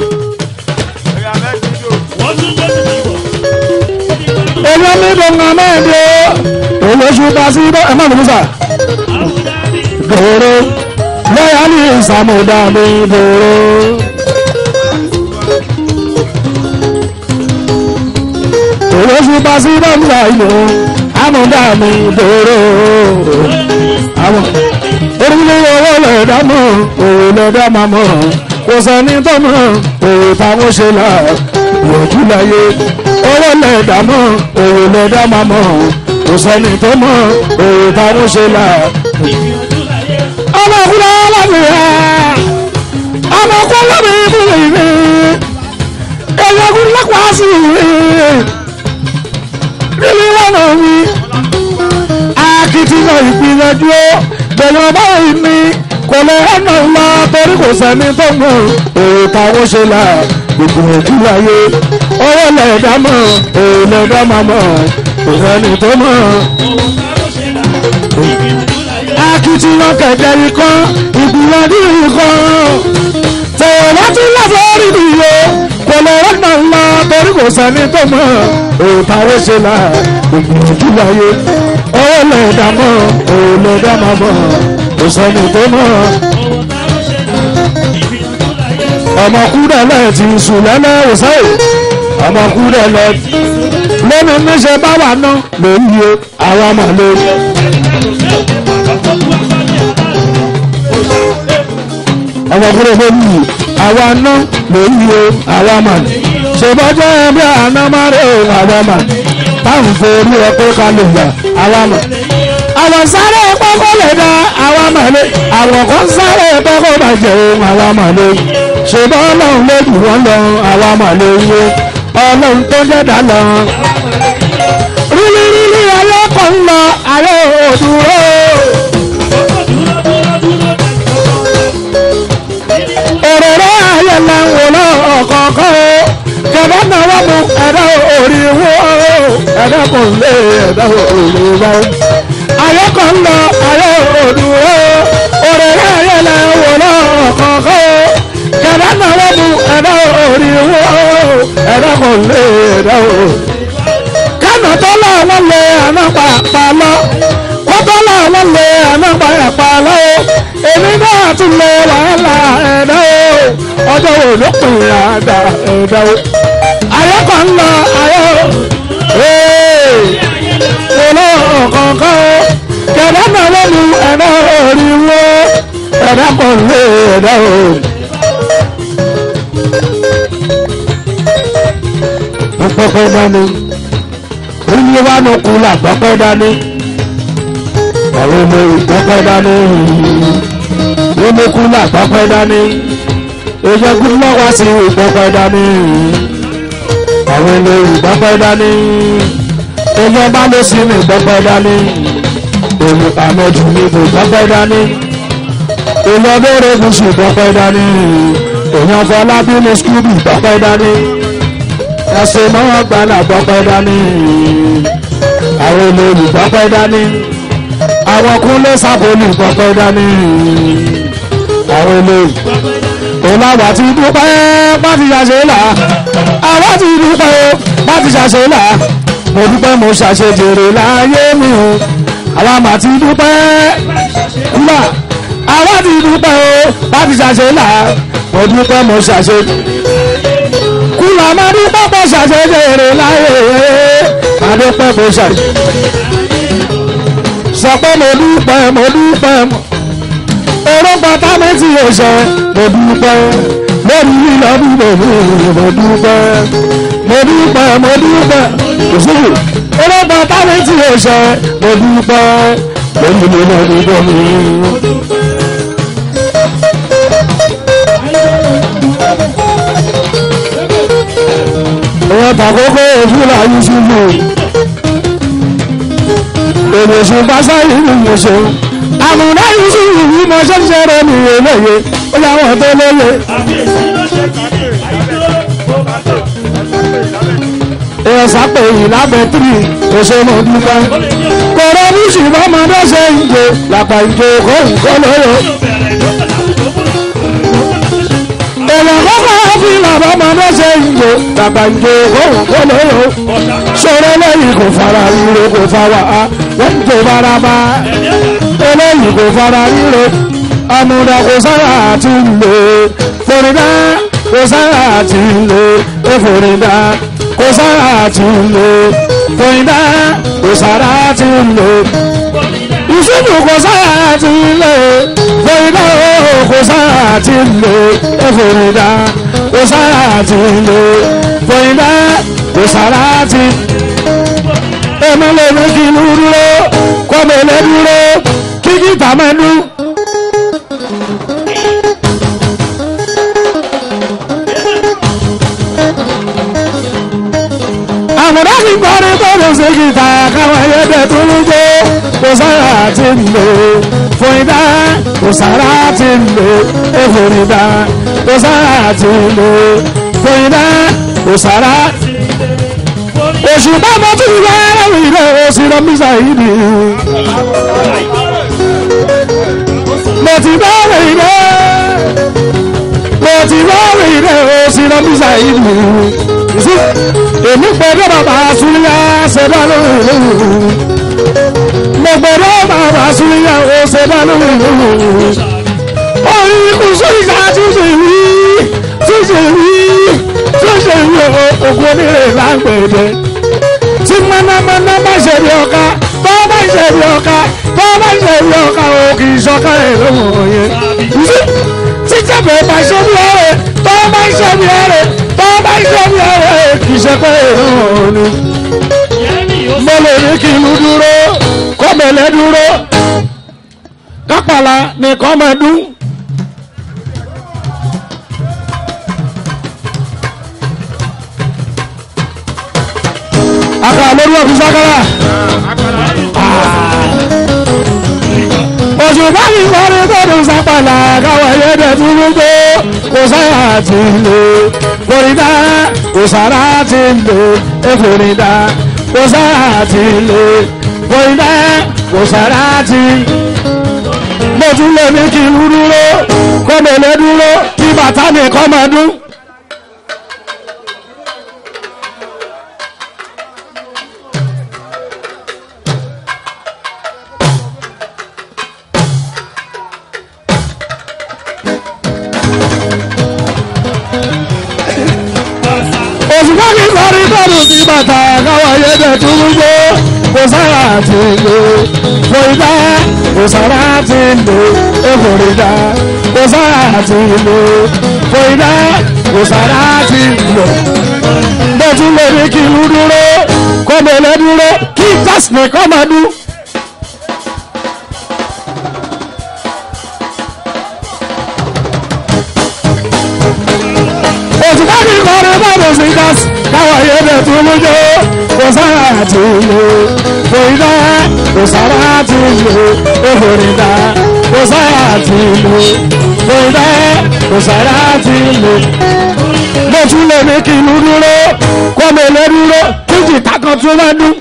Èyí mi dùn ún mẹ́ẹ̀dẹ́. Olóṣù bá sí bọ́ ẹ̀ má lè mú sà. Dòró. Loyalis àmúdá mi dòró. Olóṣù bá sí bọ́ ń sà ìlú. Àmúdá mi dòró. Àwọn orílẹ̀ owó lẹ̀dá mọ̀ òwe lẹ̀dá máa mọ̀ kò sẹ́ni tó mọ̀ òwe táwọn ṣe là yọjú láyé owó lẹ̀dá mọ̀ òwe lẹ̀dá máa mọ̀ kò sẹ́ni tó mọ̀ òwe táwọn ṣe là. ọmọkùnrin alábìyà ọmọkùnrin alábìyà ìbúlẹ̀ ìwé ẹ̀yọ́kùnrin lápá sí ìwé rírí wọn náà wí akitiyan ìgbìyànjú bẹ̀rẹ̀ ọba ìní kò lè ẹ̀nà ńlá torí kò sẹ́ni tó mọ̀ èrè táwọn ṣe là ìgbìyànjú láyé owó lẹ̀dá mọ̀ èrè lẹ̀dá máa mọ̀ kò sẹ́ni tó mọ̀. akitiyan kẹ̀kẹ́ ikọ́ ìgbìyànjú ikọ́ tẹ̀wọ̀ láti lọ́fọ̀ rí nìyó kò lè ẹ̀nà ńlá torí kò sẹ́ni tó mọ̀ èrè táwọn ṣe là ìgbìyànjú láyé owó lẹ̀dá mọ̀ èrè lẹ̀dá máa mọ̀ kò sẹ́ni tó mọ̀. ọmọkúrẹ́lẹ̀ ti sùn lẹ́lẹ́ òsèé ọmọkúrẹ́lẹ̀ lónìí níṣẹ́ bá wà ná lórí o àwa mà lórí. ọmọkúrẹ́ lórí àwa ná lórí o àwa mà ní. ṣèbọ́jọ́ ẹbí àná má rè o àwa mà ní. táwọn forí ọpẹ́ kalẹ̀ yà àwa mà ní àwọn sáré pọ́kọ́ lè dá àwa màlẹ́ àwọn kan sáré pọ́kọ́ bàjẹ́ ohun àwa màlẹ́ ṣùgbọ́n ọlọ́run ló dùn wọ́n lọ àwa màlẹ́ wo ọlọ́run tó jẹ́dá lọ. rírí rírí ayé kan ń lọ ayé òdúró. òrèrè ayé lẹ́wọ̀n lọ ọ̀kọ̀ọ̀kan o kẹ̀dá náà wọ́n mú ẹ̀dá orí wo ẹ̀dá kò lé ẹ̀dá orí wo ayé kan lọ ayé òdúró òrèrè ayé lẹ wò lọ kọ̀ọ̀kan o kẹ̀dá náà wọ́n mú ẹ̀dá orí wo ẹ̀dá kan lé ẹ̀dá o. kánà tó lọ wọ́n lé àná pàpà lọ wọ́n tó lọ wọ́n lé àná pàpà lọ o èmi náà tún lé wàhálà ẹ̀dá o ọjọ́ wo ló pè é àdá ẹ̀dá o. ayé kan lọ ayé o olóò kọ̀ọ̀kan o kẹ̀dá náà wọ́n mú ẹ̀dá orí wo ẹ̀dá kan lé ẹ̀dá o. pọpọpọ dání oyin wa ló kú la pọpọ dání àwọn ọmọ ìpọpọ dání omi kú la pọpọ dání oye kú lọ́wọ́ sí ìpọpọ dání àwọn ọmọ ìpọpọ dání oye bá ló sí ní ìpọpọ dání èmi àmọ́jù mi kò pọpọ dání ìlọ́bẹ̀rẹ̀ kù sí ìpọpọ dání èèyàn fọlábí ní skúbì pọpọ dání ẹsẹ̀ máa gbala gbọ́pẹ́ dání àwọn olórí gbọ́pẹ́ dání àwọn kúnlé sábòlì gbọ́pẹ́ dání àwọn olórí òláwà ti dúpẹ́ bá ti ṣàṣe là àwa ti dúpẹ́ bá ti ṣàṣe là mo dúpẹ́ mo ṣàṣe jèrè láyé mi o àwa mà ti dúpẹ́ kúmà àwa ti dúpẹ́ o bá ti ṣàṣe là mo dúpẹ́ mo ṣàṣe kúlọ̀ máa ní pápá ṣàṣeyẹrẹ láyé máa pẹ́ mo ṣàṣe. sọ pé mo dúpẹ́ mo dúpẹ́ mo orúkọ támẹ́tì ọ̀ṣẹ́ mo dúpẹ́ lórí lílọ bíbò mi mo dúpẹ́ mo dúpẹ́ mo dúpẹ́ òṣèlú orúkọ támẹ́tì ọ̀ṣẹ́ mo dúpẹ́ lórí lílọ bíbò mi. wọ́n tàkókò òfúlà yusufu èmọ̀sù pásá ìlú mọ̀sù àmúdá yusufu yìí mọ̀ ṣẹ́ṣẹ́ rẹ̀ ní eléyè ó yà wọ́n tó lóye. èèyàn sápò yìí lábẹ́ tírì òṣèlú dúpẹ́ kọ̀rọ̀ bíṣì bọ́mọdé ṣe ń jẹ làpá ìjọ kó nǹkan lóye. èèyàn kọ́kọ́ fi làbọ̀ ọmọdé ṣe ń jò bàbá ń jò kóhùn kó lóyò ṣòro lẹ́yìn kò fara ríro kò fa wà á wọ́n tó bára bá eléyìí kò fara ríro ọmọdé kò sára àti lò forídá kò sára àti lò eforídá kò sára àti lò forídá kò sára àti lò ìṣubú kò sára àti lò forídá kò sára àti lò eforídá kò sára àti lò forídá kò sára àti èmi lè ní kí inú dúró kọ́ mi lè dúró kí kìtà mẹ́nu. àmọ̀dá fi kọrin kọrin sí kìtà káwọn ẹyẹdẹ tó ń gbó kò sára àti lò fún idá kò sára àti lò èfòrò idá kò sára àti lò fún idá kò sára oṣù bàbá tún yẹ ẹrù ilé oṣù lọ́mísà yìí ni mo ti bẹ̀rẹ̀ ilé mo ti bẹ̀rẹ̀ ilé oṣù lọ́mísà yìí ni èmi gbọ́dọ̀ bàbá súnlẹ̀ ṣẹ̀dá lóhùn mo gbọ́dọ̀ bàbá súnlẹ̀ ṣẹ̀dá lóhùn orí kùsù ìgbà tuntun ìwí ṣe rí tó ṣe rí ògùn onírè lágbèdè tí mọ́nàmọ́ná bá ṣe rí ọ̀ka tó bá ṣe rí ọ̀ka tó bá ṣe rí ọ̀ka o kì í ṣọ̀ka ẹ̀ lóhùn òye tí jẹ́bẹ̀ bá ṣe rí ọ̀rẹ́ tó bá ṣe rí ọ̀rẹ́ tó bá ṣe rí ọ̀rẹ́ kì í ṣe pé ìrún òní mo lè ní kí ìlú dúró kọ́mẹ̀lẹ́ dúró kápálá ní kọ́mẹ̀dún. aka lórí ọ̀fìn sákàrà òṣùpá mi kọrin tọdún sápàlà káwọn ẹyẹdẹ tún gbogbo kò sáyà ti lè florida kò sára ti lè é florida kò sáyà ti lè florida kò sára ti mo tún lè ní kí n dúró kó mi lè dúró kí bàtà mi kọ́ máa dún. òṣùpá mi kọrin tọ́dún sí bàtà káwọn ayédè tún gbogbo kò sára ti lè florida kò sára ti lè é florida kò sára ti lè florida kò sára ti lè bó tún lè ní kí ìlú dúró kó mẹ́lẹ́ dúró kí tásìmì kọ́ máa dún. òṣùpá mi kọrin tọ́dún sí kásì káwọn ayédè tún gbogbo kò sára ti lè florida kò sára ti lè é florida kò sára ti lè florida kò sára ti lè mo tún lè ní kí inú dúró kó mi lè dúró kí jìtá kan tún máa dún.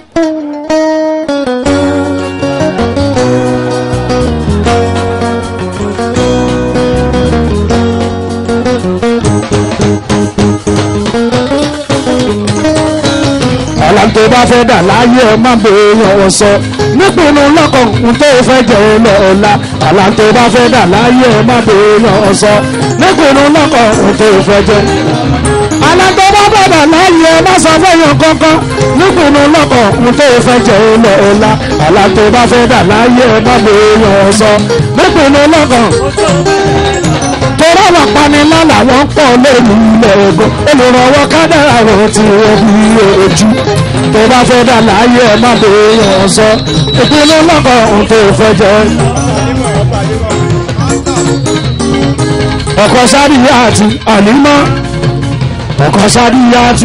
ọ̀la tó bá fẹ́ dà láyé ẹ má bèèrè ọ̀wọ̀ sọ nípinnu lọ́kàn ń tó fẹ́ jẹ́ ọ̀la ọ̀la ọ̀la tó bá fẹ́ dà láyé ẹ má bèèrè ọ̀wọ̀ sọ nípinnu lọ́kàn ń tó fẹ́ jẹ́ alágbó bá bàbà láyé ẹ má sọ fẹ́yàn kankan nípinnu lọ́kàn ń tó fẹ́ jẹ́ ọ̀la ọ̀la ọ̀la tó bá fẹ́ dà láyé ẹ má bèèrè ọ̀wọ̀ sọ nípinnu lọ́kàn tọ́rọ wà panilá làwọn pọ̀ lórí ilẹ̀ ogun olùrànwọ́ kádàrà rẹ̀ ti wọ́n bí ojú tó bá fẹ́ dà láyé ẹ̀ má bèèrè ọ̀sọ́ ìpinnu lọ́kọ̀ ohun tó fẹ́ jẹ́. ọkọ̀ sáríyá àti ànímọ́ ọkọ̀ sáríyá àti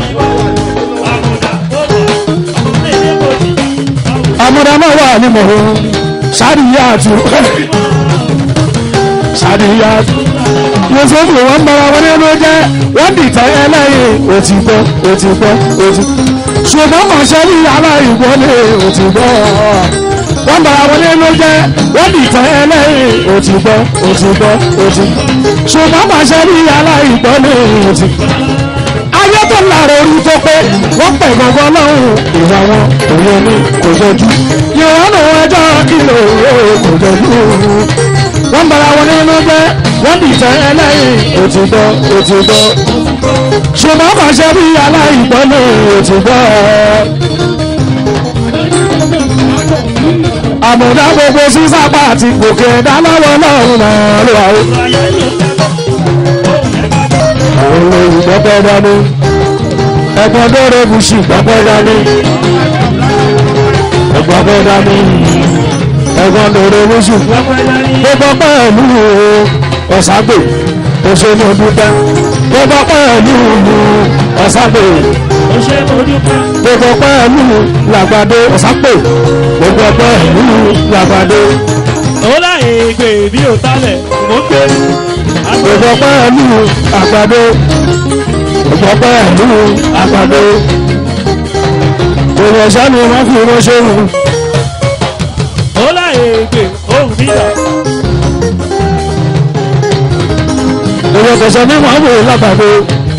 amúdámọ́ wà ní mọ̀ọ́ sáríyá àti sáríyá àti yusufu wọn bára wọn nínú jẹ wọn dìtẹ ẹlẹyìn òtítọ́ òtítọ́ òtítọ́ ṣùgbọ́n mọ̀ṣẹ́ ní aláìwọlé òtítọ́ wọn bára wọn nínú jẹ wọn dìtẹ ẹlẹyìn òtítọ́ òtítọ́ òtítọ́ ṣùgbọ́n mọ̀ṣẹ́ ní aláìwọlé òtítọ́ ayé tó lára orí tó pé wọ́n pẹ̀ gbọ́ngàn lọ́hùn ìwà wọn òye ní kò jọjú ìrànà ẹjọ́ kìlọ̀ kò jọjú wọ́n bára wọn nínú jẹ́ wọ́n dìtẹ̀ ẹlẹ́yìn òtítọ́ òtítọ́ ṣùgbọ́n kàn ṣe bí aláìgbọ́ ní òtítọ́ àmọ̀dá gbogbo sísápá àti gòkè ẹ̀dá lọ́wọ́ lọ́rùn náà ló wà ó. àwọn olóyìn gbọ́pẹ́ dání ẹ̀gbọ́n dóore bùsì gbọ́pẹ́ dání ẹ̀gbọ́pẹ́ dání ẹ̀gbọ́n dóore bùsì gbogbo pẹ̀lú ọ̀ságbè òṣèlú dúpẹ́ gbogbo pẹ̀lú ọ̀ságbè gbogbo pẹ̀lú làgbàdo ọ̀sápè gbogbo pẹ̀lú làgbàdo ó láyé gbé bí ó tálẹ̀ mò ń gbé. gbogbo pẹ̀lú àgbàdo gbogbo pẹ̀lú àgbàdo gbogbo sani wọn fi ránṣẹ́ wù. ó láyé gbé ohun nílà. Ìwé tẹ̀sán ní wọ́n wò lábàdo.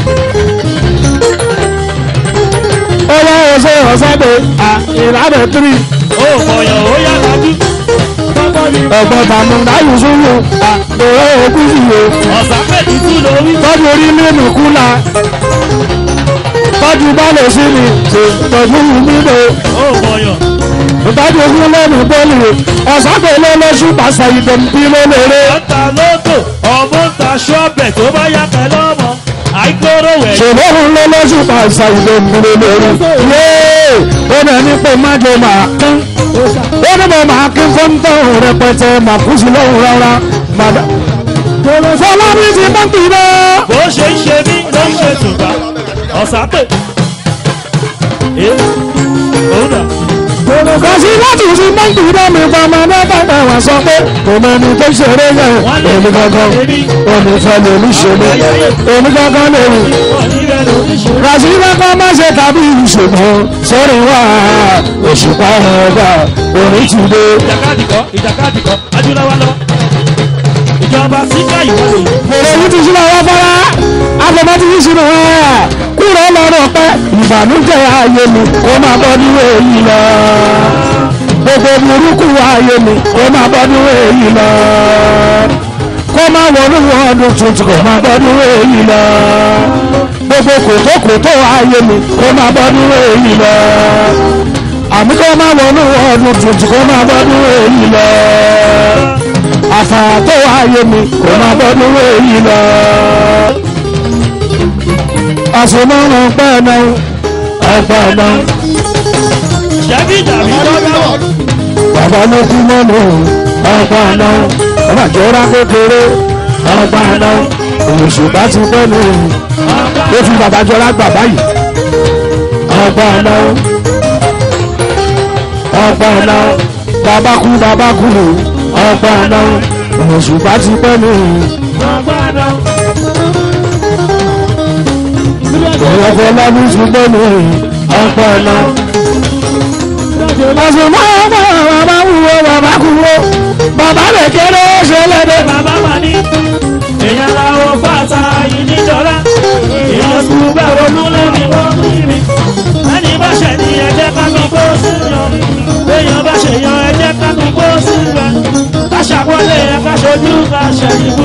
Ó wá ọ̀sẹ̀ ọ̀sáde ìlànà tírì. ó mọ̀yàn ó yá lajú. tọ́kọ́ ni ẹ̀gbọ́n tàmúndà yusufu àtòwé òkúsì o ọ̀sán méjì tún lórí. tọ́jú orí nínú kúlà tọ́jú bálẹ̀ sí mi tọ́jú nílò ó mọ̀yàn. tọ́jú ogun lẹ́nu bọ́ọ̀lù ọ̀sàgbélé lóṣù pàṣẹ ìdẹ̀mí lólèrè ọ̀tà lóko ọmọ ń ta ṣọ́ọ̀bẹ̀ tó bá yá pẹ̀lú ọmọ àìkóró wẹ̀. ṣòro ń lé lóṣù pàṣẹ ìdẹ̀mí lólèrè yéé ó nà ní pé má jẹ màá kán ó ní mo máa kí fọ́ńtò rẹpẹtẹ màkúsù lọ́hùn rárá màdá fọlábí ti bọ́ǹkì náà. bó ṣe ń ṣe mí ló ń ṣe tùbà ọ̀sán pè. ẹ òun náà. kàṣí láti fi bọ́ǹkì náà mi pa ọmọ náà bàbá wa sọ pé kò mọ ẹni tó ṣeré yẹn èmi gangan èmi fẹ́ lèmi ṣeré èmi gangan lèmi. wọ́n ní bẹ́ẹ̀ ló ń ṣe. kàṣí kankan má ṣe tàbí ìṣòro sórí wa òṣùpá ọba òní ti dé. ìjàkadì kọ́ ìjàkadì kọ́ adúláwá lọ. ìjọba síkà ìwọlé. èyí ti ṣílẹ̀ wá fọ́lá àfọ̀mọ́ ti ṣílẹ̀ wá kúrò lọ́rọ̀ pẹ́ ìbànújẹ́ ayé mi kó máa bọ́ níwé yìí lọ. gbogbo burúkú ayé mi kó máa bọ́ níwé yìí lọ. kó máa wọnú ọdún tuntun kó máa bọ́ níwé yìí lọ. gbogbo kòtókòtó ayé mi kó máa bọ́ níwé yìí lọ. àmì kó máa wọnú ọdún tuntun kó máa bọ́ níwé yìí lọ àfàtó ayé mi kò máa bọ́dún èyí lọ. àsomọ́nà pẹ́ náà ọgbà náà ṣẹ́bí dàbí lọ́dọ̀. bàbá ló kú mọ́nù ọgbà náà ọmọ àjọra kékeré ọgbà náà òṣùpá ti pẹ́ nù ó fi bàbá jọra gbà báyìí ọgbà náà ọgbà náà bàbá kú bàbá kú ọgbà náà òṣùpá ti pẹ́ nù. ọ̀rọ̀ lábí ṣùgbọ́n mi ọ̀pọ̀ ẹ̀nà. Àṣùmọ́ ọmọ bàbá wúwo bàbá kúwo bàbá lè kéré ṣe lédè. bàbá máa ní èèyàn làwọn fàtà yìí níjọra èèyàn sùn bẹ́ẹ̀ ronú lórí wọn mímí ẹni bá ṣẹ̀ ní ẹjẹ́ ká mi kó sí yan èèyàn bá ṣe yan ẹjẹ́ ká mi kó sí rẹ ká ṣàpọ́nlé ẹ ká ṣojú ká ṣẹ̀yìnbó.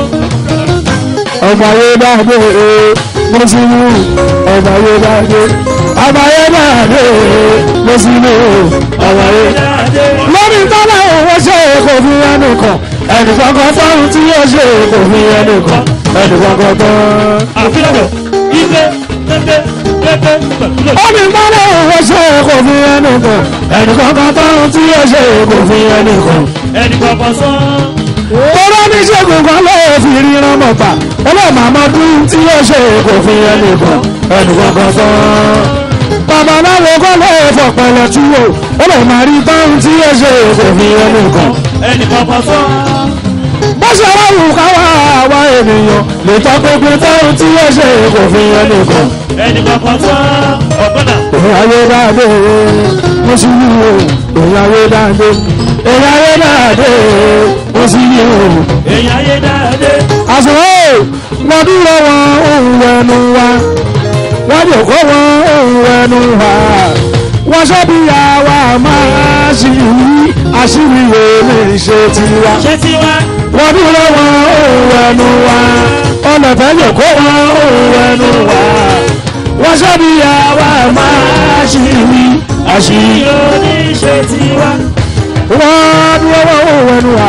Ọba yé dáadé mo sì mú ọba yé dáadé. Ọba yé dáadé mo sì mú ọba yé dáadé. Lórí tọ́lá òwò ṣe kò fi ẹnu kàn. Ẹnì kankan tọ́run tí yóò ṣe kò fi ẹnu kàn. Ẹnì kankan tán. àfihàn ife pépé pépé pẹ̀lú. Omi gbọ́dọ̀ òwò ṣe kò fi ẹnu kàn. Ẹnì kankan tọ́run tí yóò ṣe kò fi ẹnu kàn. ẹnì kọ̀ọ̀kan sán. Tọ́lá ní ṣègùn kan ló fi ríran mọ̀ pa. Ọlọ́mọ àmọ́dún tí yóò ṣe kò fi ẹnu kàn. Ẹnì kankan tán. Babaláwo kọ́ ló fọ̀pẹ̀lẹ̀ túwò. Ọlọ́mọ àrí tán tí yóò ṣe kò fi ẹnu kàn. ẹnì kọ̀ọ̀kan sán. Bó ṣe wá wù ká wá àwa ènìyàn lè tọ́ pínpín tán tí yóò ṣe kò fi ẹnu kàn. ẹnì kọ̀ọ̀kan sán. ọ̀gbọ́dà Òun ayé dáadé, mo sì ní o. Òun ayé dáadé, òun ayé dáadé, mo sì ní o. èèyàn ayé dáadé. àṣùwọ̀ wọ́n dúró wọn òun ẹnu wa wọ́n jòkó wọn òun ẹnu wa wọ́n ṣọ́bí àwa máa ṣì rí àṣírí lè ṣe tiwa ṣé tiwa. wọ́n dúró wọn òun ẹnu wa ọlọ́fẹ́ jòkó wọn òun ẹnu wa wọ́n ṣọ́bí àwa máa ṣì rí àṣírí yóò ní ṣe tiwa. wọ́n dúró wọn òun ẹnu wa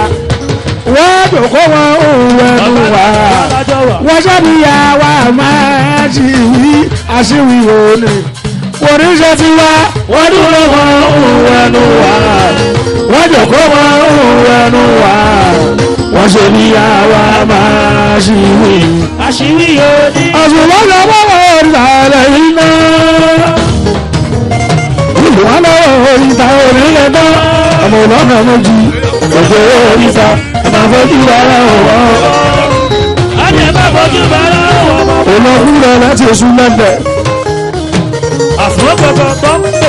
wọ́n jòkó wọn òun ẹnu wa wọ́n ṣáàbí àwa máa ṣì wí àṣìwì òní. oníṣẹ́ ti wá wọ́n dúró wọn òun ẹnu wá wọ́n jòkó wọn òun ẹnu wá wọ́n ṣe ní àwa máa ṣì wí. àṣírí yóò ní. àṣùwọ́n lọ wọ́wọ́ ìsàlẹ̀ iná. ìwọ́n lọ́wọ́ ìta onílẹ̀ náà ọmọ ọlọ́mọ méjì òjò oríta ẹ̀ máa fojú ara ọ̀wọ́ Adé bá bójú bára wọ̀ mọ́. olókùn rẹ̀ láti oṣù mẹ́fẹ̀. Àfọwọ́ gbọ̀gbọ̀ tó ń pè.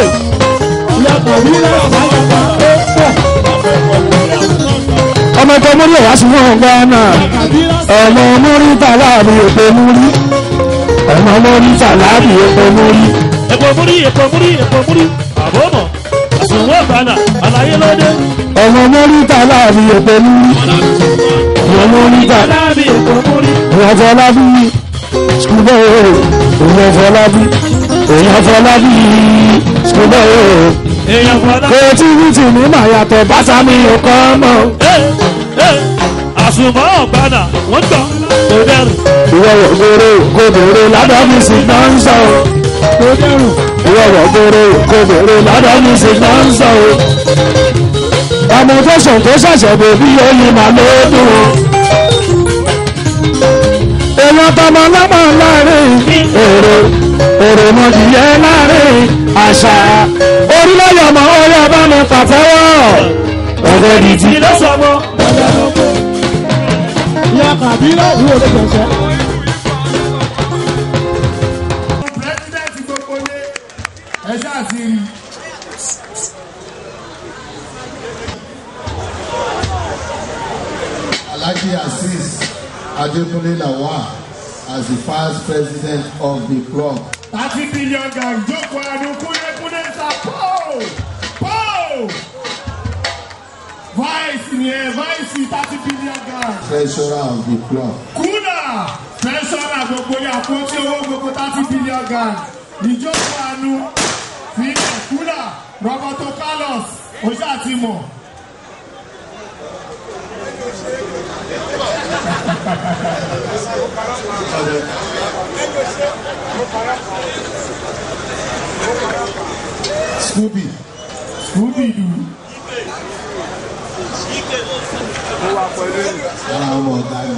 ọmọ tó múrí wá sí wọn gánà ọmọ múrí tàlábì èpè múrí ọmọ múrí tàlábì èpè múrí. Èpò múrí, èpò múrí, èpò múrí. Àbọ̀ mọ̀. ìdòwò ìbàdàn àlàyé lóde. ọmọ mọ́ríta láàbí èpè ní ọmọ mọ́ríta aláàbí èkó múrí. èèyàn fọlábí skúbọ̀ èèyàn fọlábí èèyàn fọlábí skúbọ̀ èèyàn fọlá. creativity ní màá yàtọ̀ bàtà mi ò kọ́ mọ́ àsùnmọ́ ọ̀gbàdà wọ́n tọ̀ kò dẹrù. ìwọ wọ̀ gbòòrò gbòòrò ládàá mi sì náà ń sọ o ìwọ wọ̀ gbòòrò gbòòrò ládàá mi sì náà ń sọ o ọmọ tó sùn tó ṣẹ̀ṣẹ̀ bèbí oyin màá lóòdùn o èèyàn tọmọ lọ́mọ láàrin èrò èrò mọ̀jìyẹ láàrin àṣà orílẹ̀-èdè ọmọ orí ọba mi pàtẹ́wọ́ ọ̀gẹ́ di ti. kí ló sọ mọ́. ìyá kàbírà ìwé ló jẹ̀ṣẹ̀. pírẹsidẹ́ntì gbogbo lé ẹ ṣáà ti rí i. Alhaji Aziz Adekunle Lawal as the first president of the club. thirty billion gang jókòó ẹnu kúndékúndé ta pọ́ọ̀ pọ́ọ̀ vice ni ẹ vice thirty billion gang treasurer of the club. kúnà tẹsánà gbogbo yà kó tí owó gbogbo thirty billion gang ìjókòó ẹnu fílẹ̀ kúnà roberto carlos oṣù àtìmọ̀. Scooby scooby doo ara ọmọ ọ̀gá ni.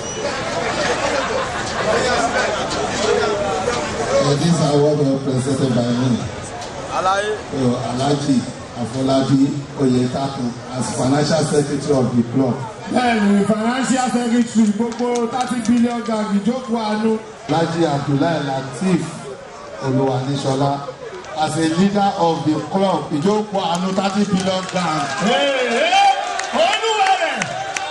Uh, This award was presented by me. So, Alhaji Afolabi Oyetaku as financial secretary of the club. bẹ́ẹ̀ni financial secretary gbogbo thirty billion gang ìjókòó àánú. Alhaji Abdullahi Lateef Oluwanishola as a leader of the club Ijoko Anu thirty billion gang. olúwarẹ̀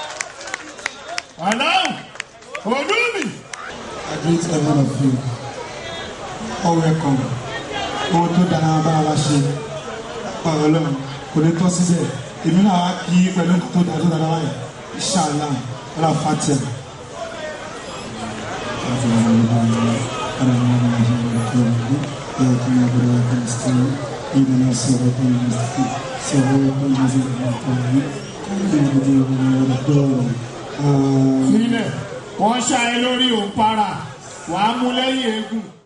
aláwọ̀ olúmi. I greet every one of you. All welcome. Ohun tó dára bá wa ṣe ọ̀rọ̀ ọlọ́run kò ní tọ́ síbẹ̀. Èmi náà wá kí pẹ̀lú nǹkan tó dára tó dára wáyé. Ìṣàlá ọ̀là Fatia. sílẹ̀ wọ́n ṣá ẹ lórí òǹparà wàá mú lẹ́yìn eégún.